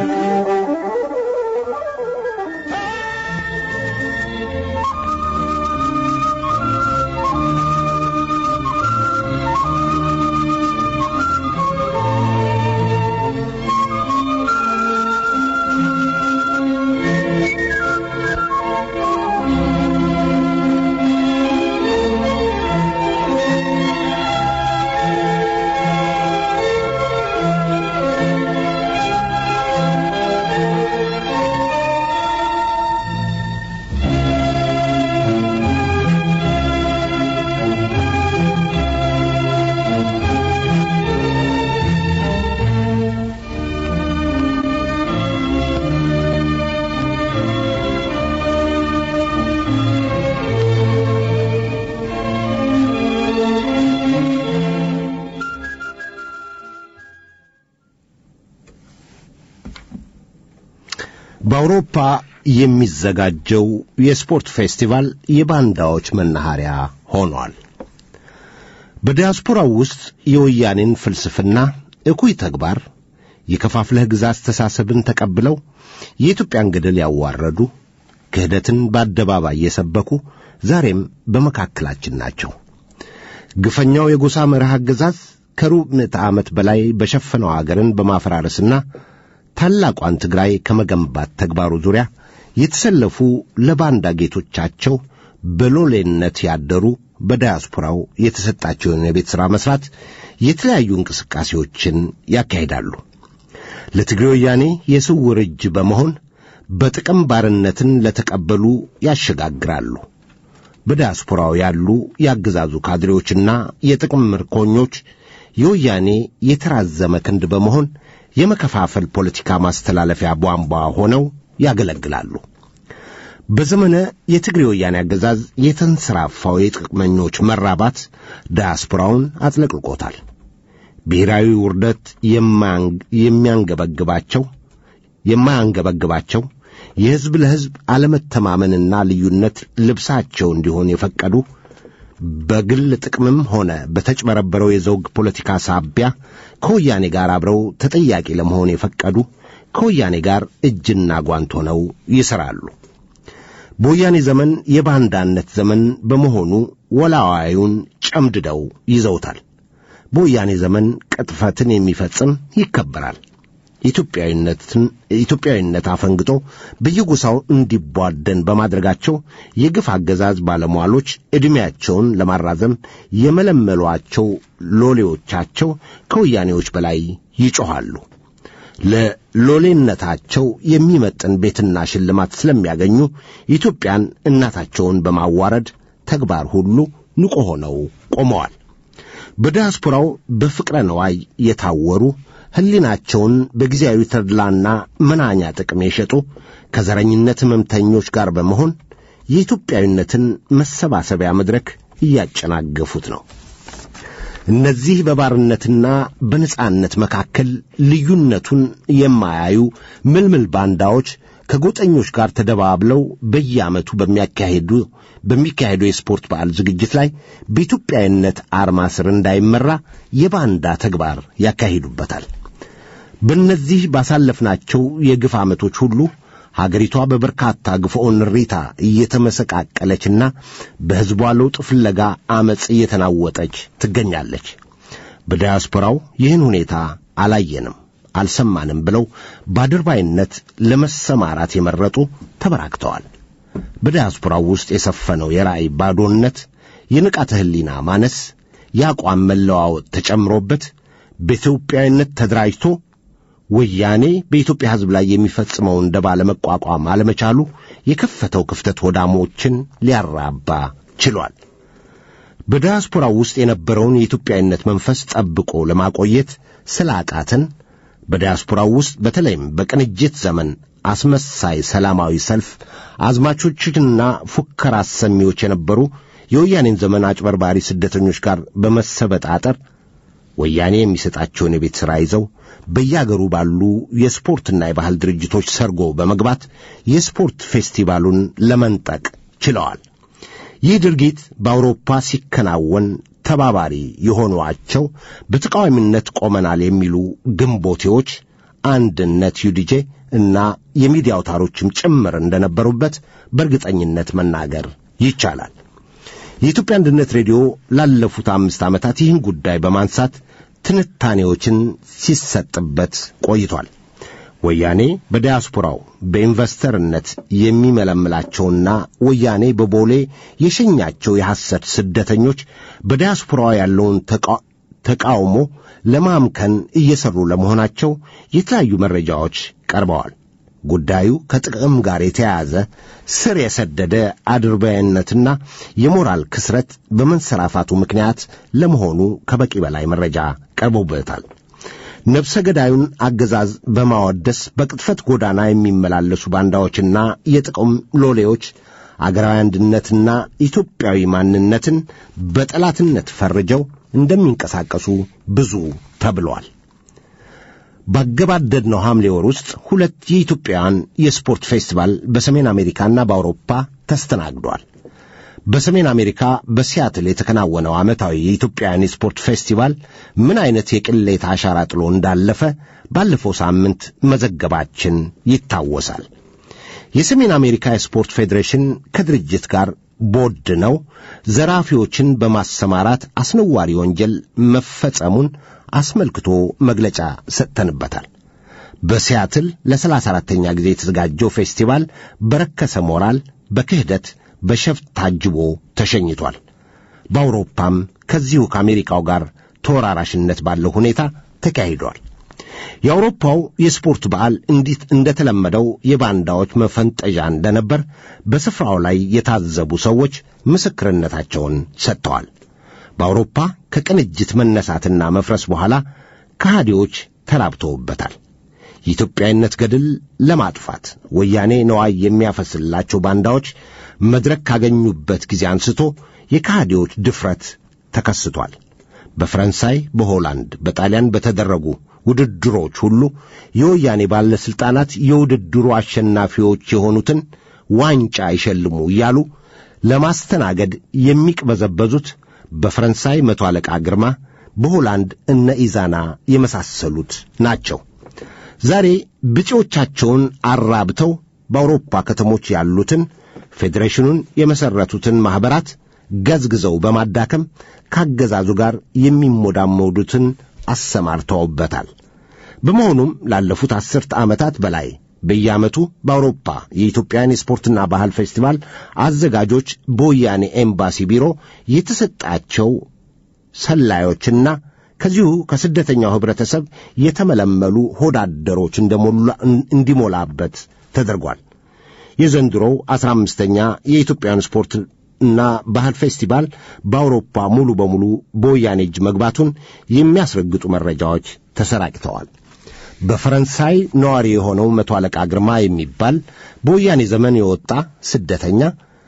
በአውሮፓ የሚዘጋጀው የስፖርት ፌስቲቫል የባንዳዎች መናኸሪያ ሆኗል። በዲያስፖራው ውስጥ የወያኔን ፍልስፍና እኩይ ተግባር የከፋፍለህ ግዛ አስተሳሰብን ተቀብለው የኢትዮጵያን ገደል ያዋረዱ ክህደትን በአደባባይ የሰበኩ ዛሬም በመካከላችን ናቸው። ግፈኛው የጎሳ መርህ አገዛዝ ከሩብ ምዕተ ዓመት በላይ በሸፈነው አገርን በማፈራረስና ታላቋን ትግራይ ከመገንባት ተግባሩ ዙሪያ የተሰለፉ ለባንዳ ጌቶቻቸው በሎሌነት ያደሩ በዳያስፖራው የተሰጣቸውን የቤት ሥራ መሥራት የተለያዩ እንቅስቃሴዎችን ያካሂዳሉ። ለትግሬ ወያኔ የስውር እጅ በመሆን በጥቅም ባርነትን ለተቀበሉ ያሸጋግራሉ። በዳያስፖራው ያሉ የአገዛዙ ካድሬዎችና የጥቅም ምርኮኞች የወያኔ የተራዘመ ክንድ በመሆን የመከፋፈል ፖለቲካ ማስተላለፊያ ቧንቧ ሆነው ያገለግላሉ። በዘመነ የትግሬ ወያኔ አገዛዝ የተንሰራፋው የጥቅመኞች መራባት ዳያስፖራውን አጥለቅልቆታል። ብሔራዊ ውርደት የሚያንገበግባቸው የማያንገበግባቸው የሕዝብ ለሕዝብ አለመተማመንና ልዩነት ልብሳቸው እንዲሆን የፈቀዱ በግል ጥቅምም ሆነ በተጭበረበረው የዘውግ ፖለቲካ ሳቢያ ከወያኔ ጋር አብረው ተጠያቂ ለመሆን የፈቀዱ ከወያኔ ጋር እጅና ጓንት ሆነው ይሠራሉ። በወያኔ ዘመን የባንዳነት ዘመን በመሆኑ ወላዋዩን ጨምድደው ይዘውታል። በወያኔ ዘመን ቅጥፈትን የሚፈጽም ይከበራል። ኢትዮጵያዊነትን ኢትዮጵያዊነት አፈንግጦ በየጎሳው እንዲቧደን በማድረጋቸው የግፍ አገዛዝ ባለሟሎች ዕድሜያቸውን ለማራዘም የመለመሏቸው ሎሌዎቻቸው ከወያኔዎች በላይ ይጮኻሉ። ለሎሌነታቸው የሚመጥን ቤትና ሽልማት ስለሚያገኙ ኢትዮጵያን እናታቸውን በማዋረድ ተግባር ሁሉ ንቁ ሆነው ቆመዋል። በዲያስፖራው በፍቅረ ነዋይ የታወሩ ሕሊናቸውን በጊዜያዊ ተድላና መናኛ ጥቅም የሸጡ ከዘረኝነት ሕመምተኞች ጋር በመሆን የኢትዮጵያዊነትን መሰባሰቢያ መድረክ እያጨናገፉት ነው። እነዚህ በባርነትና በነጻነት መካከል ልዩነቱን የማያዩ ምልምል ባንዳዎች ከጎጠኞች ጋር ተደባብለው በየዓመቱ በሚያካሄዱ በሚካሄዱ የስፖርት በዓል ዝግጅት ላይ በኢትዮጵያዊነት አርማ ስር እንዳይመራ የባንዳ ተግባር ያካሂዱበታል። በእነዚህ ባሳለፍናቸው የግፍ ዓመቶች ሁሉ ሀገሪቷ በበርካታ ግፍዖን ሪታ እየተመሰቃቀለችና በሕዝቧ ለውጥ ፍለጋ ዐመፅ እየተናወጠች ትገኛለች። በዲያስፖራው ይህን ሁኔታ አላየንም አልሰማንም ብለው በአድርባይነት ለመሰማራት የመረጡ ተበራክተዋል። በዲያስፖራው ውስጥ የሰፈነው የራእይ ባዶነት፣ የንቃተ ሕሊና ማነስ፣ የአቋም መለዋወጥ ተጨምሮበት በኢትዮጵያዊነት ተደራጅቶ ወያኔ በኢትዮጵያ ሕዝብ ላይ የሚፈጽመውን ደባ ለመቋቋም አለመቻሉ የከፈተው ክፍተት ወዳሞችን ሊያራባ ችሏል። በዲያስፖራው ውስጥ የነበረውን የኢትዮጵያዊነት መንፈስ ጠብቆ ለማቆየት ስላቃተን በዲያስፖራው ውስጥ በተለይም በቅንጅት ዘመን አስመሳይ ሰላማዊ ሰልፍ አዝማቾችና ፉከራ አሰሚዎች የነበሩ የወያኔን ዘመን አጭበርባሪ ስደተኞች ጋር በመሰበጣጠር ወያኔ የሚሰጣቸውን የቤት ሥራ ይዘው በያገሩ ባሉ የስፖርትና የባህል ድርጅቶች ሰርጎ በመግባት የስፖርት ፌስቲቫሉን ለመንጠቅ ችለዋል። ይህ ድርጊት በአውሮፓ ሲከናወን ተባባሪ የሆኗቸው በተቃዋሚነት ቆመናል የሚሉ ግንቦቴዎች አንድነት ዩዲጄ እና የሚዲያ አውታሮችም ጭምር እንደነበሩበት በእርግጠኝነት መናገር ይቻላል። የኢትዮጵያ አንድነት ሬዲዮ ላለፉት አምስት ዓመታት ይህን ጉዳይ በማንሳት ትንታኔዎችን ሲሰጥበት ቆይቷል። ወያኔ በዲያስፖራው በኢንቨስተርነት የሚመለምላቸውና ወያኔ በቦሌ የሸኛቸው የሐሰት ስደተኞች በዲያስፖራው ያለውን ተቃውሞ ለማምከን እየሰሩ ለመሆናቸው የተለያዩ መረጃዎች ቀርበዋል። ጉዳዩ ከጥቅም ጋር የተያያዘ ስር የሰደደ አድርባይነትና የሞራል ክስረት በመንሰራፋቱ ምክንያት ለመሆኑ ከበቂ በላይ መረጃ ቀርቦበታል። ነፍሰ ገዳዩን አገዛዝ በማወደስ በቅጥፈት ጎዳና የሚመላለሱ ባንዳዎችና የጥቅም ሎሌዎች አገራዊ አንድነትና ኢትዮጵያዊ ማንነትን በጠላትነት ፈርጀው እንደሚንቀሳቀሱ ብዙ ተብሏል። ባገባደድነው ሐምሌ ወር ውስጥ ሁለት የኢትዮጵያውያን የስፖርት ፌስቲቫል በሰሜን አሜሪካና በአውሮፓ ተስተናግዷል። በሰሜን አሜሪካ በሲያትል የተከናወነው ዓመታዊ የኢትዮጵያውያን የስፖርት ፌስቲቫል ምን አይነት የቅሌት አሻራ ጥሎ እንዳለፈ ባለፈው ሳምንት መዘገባችን ይታወሳል። የሰሜን አሜሪካ የስፖርት ፌዴሬሽን ከድርጅት ጋር ቦድ ነው ዘራፊዎችን በማሰማራት አስነዋሪ ወንጀል መፈጸሙን አስመልክቶ መግለጫ ሰጥተንበታል። በሲያትል ለሰላሳ አራተኛ ጊዜ የተዘጋጀው ፌስቲቫል በረከሰ ሞራል፣ በክህደት፣ በሸፍት ታጅቦ ተሸኝቷል። በአውሮፓም ከዚሁ ከአሜሪካው ጋር ተወራራሽነት ባለው ሁኔታ ተካሂዷል። የአውሮፓው የስፖርት በዓል እንዲት እንደተለመደው የባንዳዎች መፈንጠዣ እንደነበር በስፍራው ላይ የታዘቡ ሰዎች ምስክርነታቸውን ሰጥተዋል። በአውሮፓ ከቅንጅት መነሳትና መፍረስ በኋላ ከሃዲዎች ተራብተውበታል። የኢትዮጵያዊነት ገድል ለማጥፋት ወያኔ ነዋይ የሚያፈስላቸው ባንዳዎች መድረክ ካገኙበት ጊዜ አንስቶ የከሃዲዎች ድፍረት ተከስቷል። በፈረንሳይ፣ በሆላንድ፣ በጣሊያን በተደረጉ ውድድሮች ሁሉ የወያኔ ባለሥልጣናት የውድድሩ አሸናፊዎች የሆኑትን ዋንጫ ይሸልሙ እያሉ ለማስተናገድ የሚቅበዘበዙት በፈረንሳይ መቶ አለቃ ግርማ፣ በሆላንድ እነ ኢዛና የመሳሰሉት ናቸው። ዛሬ ብጤዎቻቸውን አራብተው በአውሮፓ ከተሞች ያሉትን ፌዴሬሽኑን የመሠረቱትን ማኅበራት ገዝግዘው በማዳከም ካገዛዙ ጋር የሚሞዳመዱትን አሰማርተውበታል። በመሆኑም ላለፉት አስርተ ዓመታት በላይ በየዓመቱ በአውሮፓ የኢትዮጵያን የስፖርትና ባህል ፌስቲቫል አዘጋጆች በወያኔ ኤምባሲ ቢሮ የተሰጣቸው ሰላዮችና ከዚሁ ከስደተኛው ኅብረተሰብ የተመለመሉ ሆዳደሮች እንዲሞላበት ተደርጓል። የዘንድሮው አስራ አምስተኛ የኢትዮጵያን ስፖርትና ባህል ፌስቲቫል በአውሮፓ ሙሉ በሙሉ በወያኔ እጅ መግባቱን የሚያስረግጡ መረጃዎች ተሰራጭተዋል። በፈረንሳይ ነዋሪ የሆነው መቶ አለቃ ግርማ የሚባል በወያኔ ዘመን የወጣ ስደተኛ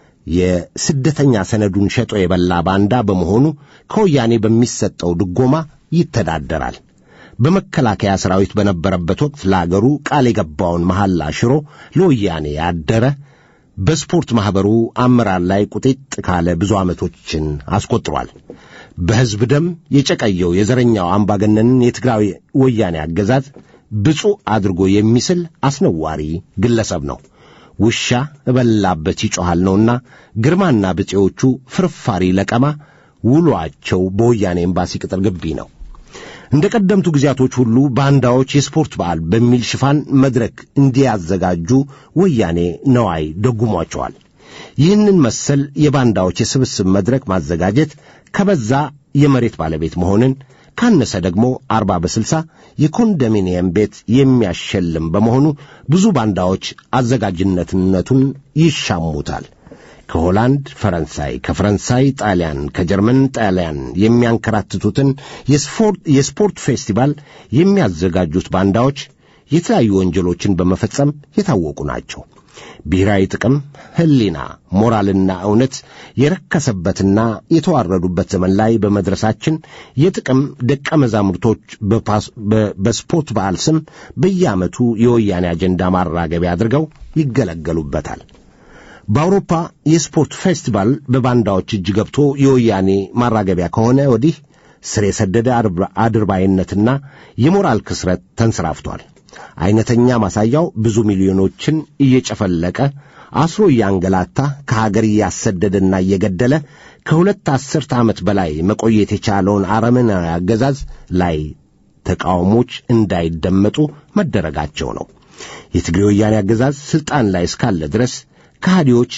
የስደተኛ ሰነዱን ሸጦ የበላ ባንዳ በመሆኑ ከወያኔ በሚሰጠው ድጎማ ይተዳደራል። በመከላከያ ሰራዊት በነበረበት ወቅት ለአገሩ ቃል የገባውን መሐላ ሽሮ ለወያኔ ያደረ በስፖርት ማኅበሩ አመራር ላይ ቁጢጥ ካለ ብዙ ዓመቶችን አስቆጥሯል። በሕዝብ ደም የጨቀየው የዘረኛው አምባገነንን የትግራዊ ወያኔ አገዛዝ ብፁዕ አድርጎ የሚስል አስነዋሪ ግለሰብ ነው። ውሻ እበላበት ይጮኻል ነውና ግርማና ብጤዎቹ ፍርፋሪ ለቀማ ውሏቸው በወያኔ ኤምባሲ ቅጥር ግቢ ነው። እንደ ቀደምቱ ጊዜያቶች ሁሉ ባንዳዎች የስፖርት በዓል በሚል ሽፋን መድረክ እንዲያዘጋጁ ወያኔ ነዋይ ደጉሟቸዋል። ይህንን መሰል የባንዳዎች የስብስብ መድረክ ማዘጋጀት ከበዛ የመሬት ባለቤት መሆንን ካነሰ ደግሞ አርባ በስልሳ የኮንዶሚኒየም ቤት የሚያሸልም በመሆኑ ብዙ ባንዳዎች አዘጋጅነትነቱን ይሻሙታል። ከሆላንድ ፈረንሳይ፣ ከፈረንሳይ ጣሊያን፣ ከጀርመን ጣሊያን የሚያንከራትቱትን የስፖርት ፌስቲቫል የሚያዘጋጁት ባንዳዎች የተለያዩ ወንጀሎችን በመፈጸም የታወቁ ናቸው። ብሔራዊ ጥቅም፣ ሕሊና፣ ሞራልና እውነት የረከሰበትና የተዋረዱበት ዘመን ላይ በመድረሳችን የጥቅም ደቀ መዛሙርቶች በስፖርት በዓል ስም በየዓመቱ የወያኔ አጀንዳ ማራገቢያ አድርገው ይገለገሉበታል። በአውሮፓ የስፖርት ፌስቲቫል በባንዳዎች እጅ ገብቶ የወያኔ ማራገቢያ ከሆነ ወዲህ ስር የሰደደ አድርባይነትና የሞራል ክስረት ተንሰራፍቷል። አይነተኛ ማሳያው ብዙ ሚሊዮኖችን እየጨፈለቀ አስሮ እያንገላታ ከሀገር እያሰደደና እየገደለ ከሁለት አስርተ ዓመት በላይ መቆየት የቻለውን አረመናዊ አገዛዝ ላይ ተቃውሞች እንዳይደመጡ መደረጋቸው ነው። የትግሬ ወያኔ አገዛዝ ሥልጣን ላይ እስካለ ድረስ ከሃዲዎች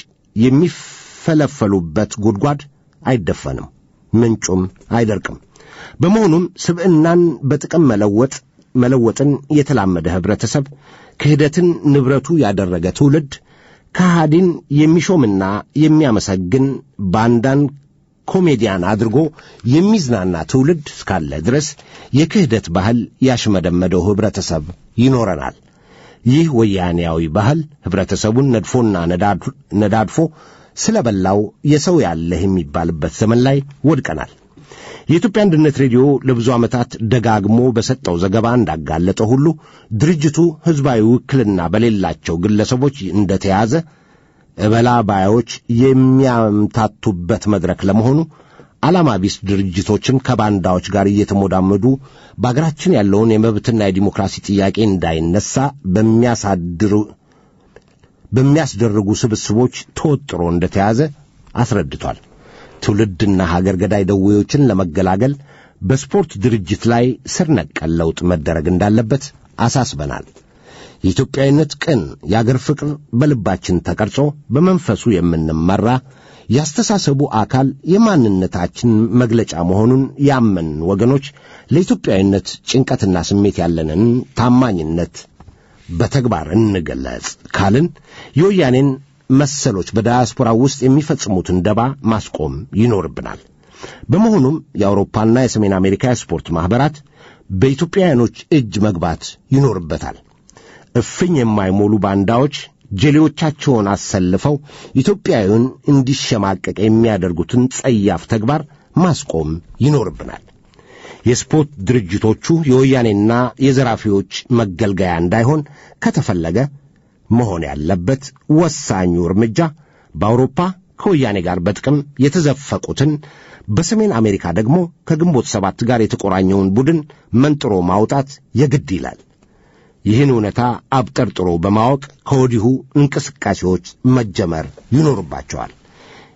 የሚፈለፈሉበት ጉድጓድ አይደፈንም፣ ምንጩም አይደርቅም። በመሆኑም ስብዕናን በጥቅም መለወጥ መለወጥን የተላመደ ኅብረተሰብ ክህደትን ንብረቱ ያደረገ ትውልድ ከሃዲን የሚሾምና የሚያመሰግን ባንዳን ኮሜዲያን አድርጎ የሚዝናና ትውልድ እስካለ ድረስ የክህደት ባህል ያሽመደመደው ኅብረተሰብ ይኖረናል። ይህ ወያኔያዊ ባህል ኅብረተሰቡን ነድፎና ነዳድፎ ስለ በላው የሰው ያለህ የሚባልበት ዘመን ላይ ወድቀናል። የኢትዮጵያ አንድነት ሬዲዮ ለብዙ ዓመታት ደጋግሞ በሰጠው ዘገባ እንዳጋለጠ ሁሉ ድርጅቱ ሕዝባዊ ውክልና በሌላቸው ግለሰቦች እንደተያዘ እበላ ባዮች የሚያምታቱበት መድረክ ለመሆኑ ዓላማ ቢስ ድርጅቶችን ከባንዳዎች ጋር እየተሞዳመዱ በአገራችን ያለውን የመብትና የዲሞክራሲ ጥያቄ እንዳይነሳ በሚያሳድሩ በሚያስደርጉ ስብስቦች ተወጥሮ እንደተያዘ አስረድቷል። ትውልድና ሀገር ገዳይ ደዌዎችን ለመገላገል በስፖርት ድርጅት ላይ ስር ነቀል ለውጥ መደረግ እንዳለበት አሳስበናል። የኢትዮጵያዊነት ቅን የአገር ፍቅር በልባችን ተቀርጾ በመንፈሱ የምንመራ ያስተሳሰቡ አካል የማንነታችን መግለጫ መሆኑን ያመን ወገኖች ለኢትዮጵያዊነት ጭንቀትና ስሜት ያለንን ታማኝነት በተግባር እንገለጽ ካልን የወያኔን መሰሎች በዳያስፖራ ውስጥ የሚፈጽሙትን ደባ ማስቆም ይኖርብናል። በመሆኑም የአውሮፓና የሰሜን አሜሪካ የስፖርት ማኅበራት በኢትዮጵያውያኖች እጅ መግባት ይኖርበታል። እፍኝ የማይሞሉ ባንዳዎች ጀሌዎቻቸውን አሰልፈው ኢትዮጵያዊውን እንዲሸማቀቅ የሚያደርጉትን ጸያፍ ተግባር ማስቆም ይኖርብናል። የስፖርት ድርጅቶቹ የወያኔና የዘራፊዎች መገልገያ እንዳይሆን ከተፈለገ መሆን ያለበት ወሳኙ እርምጃ በአውሮፓ ከወያኔ ጋር በጥቅም የተዘፈቁትን በሰሜን አሜሪካ ደግሞ ከግንቦት ሰባት ጋር የተቆራኘውን ቡድን መንጥሮ ማውጣት የግድ ይላል። ይህን እውነታ አብጠርጥሮ በማወቅ ከወዲሁ እንቅስቃሴዎች መጀመር ይኖርባቸዋል።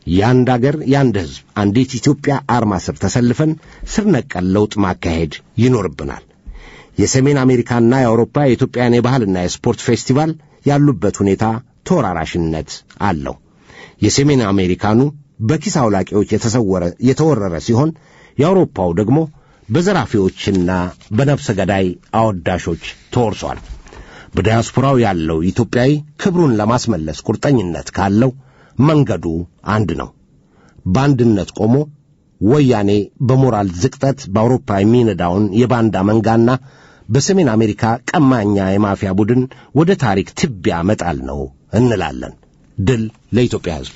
የአንድ አገር የአንድ ሕዝብ አንዲት ኢትዮጵያ አርማ ስር ተሰልፈን ስር ነቀል ለውጥ ማካሄድ ይኖርብናል። የሰሜን አሜሪካና የአውሮፓ የኢትዮጵያን የባህልና የስፖርት ፌስቲቫል ያሉበት ሁኔታ ተወራራሽነት አለው። የሰሜን አሜሪካኑ በኪስ አውላቂዎች የተሰወረ የተወረረ ሲሆን የአውሮፓው ደግሞ በዘራፊዎችና በነፍሰ ገዳይ አወዳሾች ተወርሷል። በዲያስፖራው ያለው ኢትዮጵያዊ ክብሩን ለማስመለስ ቁርጠኝነት ካለው መንገዱ አንድ ነው። በአንድነት ቆሞ ወያኔ በሞራል ዝቅጠት በአውሮፓ የሚነዳውን የባንዳ መንጋና በሰሜን አሜሪካ ቀማኛ የማፊያ ቡድን ወደ ታሪክ ትቢያ መጣል ነው እንላለን። ድል ለኢትዮጵያ ሕዝብ።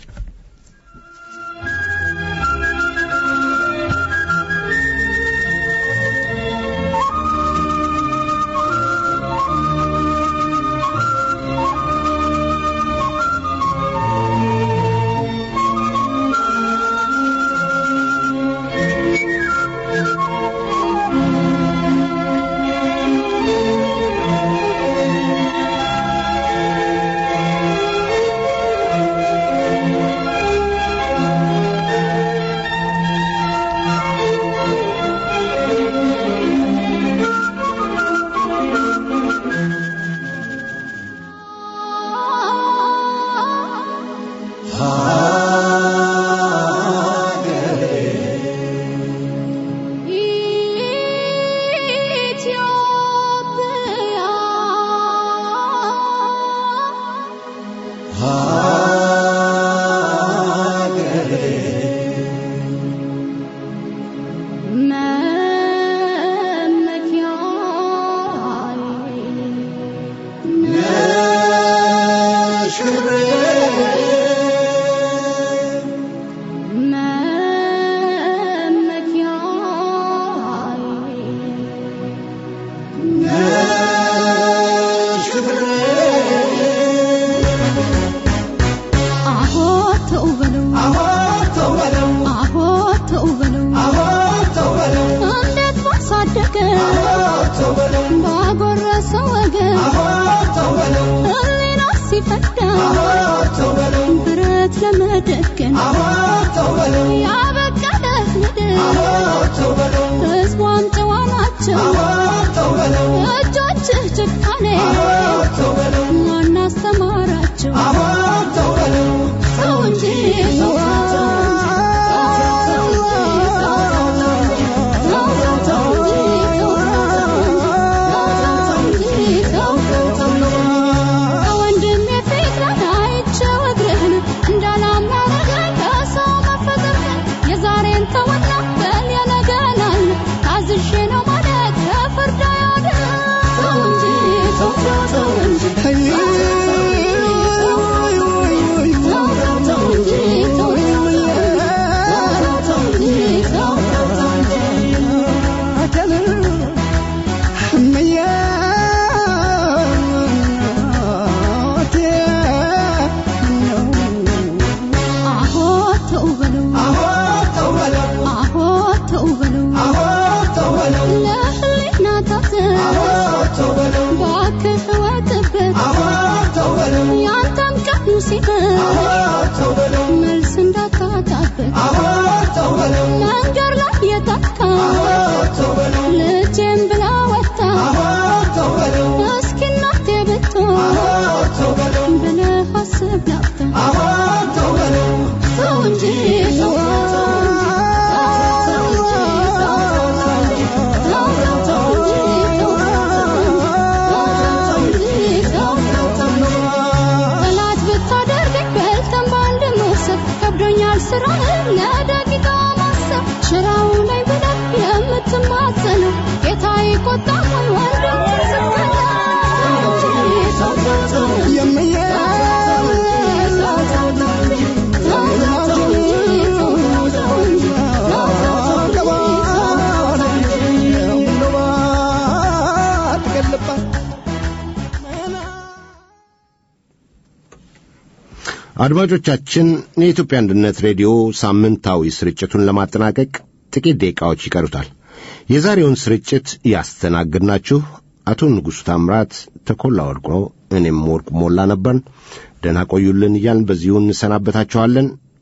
ባጎረሰው ወገን ሕሊና ሲፈዳ ብረት ለመደገን ያበቀለት ምድር ሕዝቧም ጨዋ ናቸው እጆችህ ጭካኔ ማን አስተማራቸው ሰው እንጂ መልስ እንዳታጣበት መንገድ ላይ የታካ ልጄን ብላ ወጣ እስኪ እናቴ ብትሆን ብለህ አስብ ላፍታ ተው እንጂ ጠላት ብታደርገኝ በልተን በአንድ መውሰድ ከብዶኛል ስራህን ለደቂቃ ማሰብ ሽራው ላይ ብለህ የምትማጸነው ጌታ ይቆጣ ወይ ወንድም አድማጮቻችን የኢትዮጵያ አንድነት ሬዲዮ ሳምንታዊ ስርጭቱን ለማጠናቀቅ ጥቂት ደቂቃዎች ይቀሩታል። የዛሬውን ስርጭት ያስተናግድናችሁ አቶ ንጉሡ ታምራት፣ ተኮላ ወርቆ፣ እኔም ወርቁ ሞላ ነበርን። ደህና ቆዩልን እያልን በዚሁ እንሰናበታችኋለን።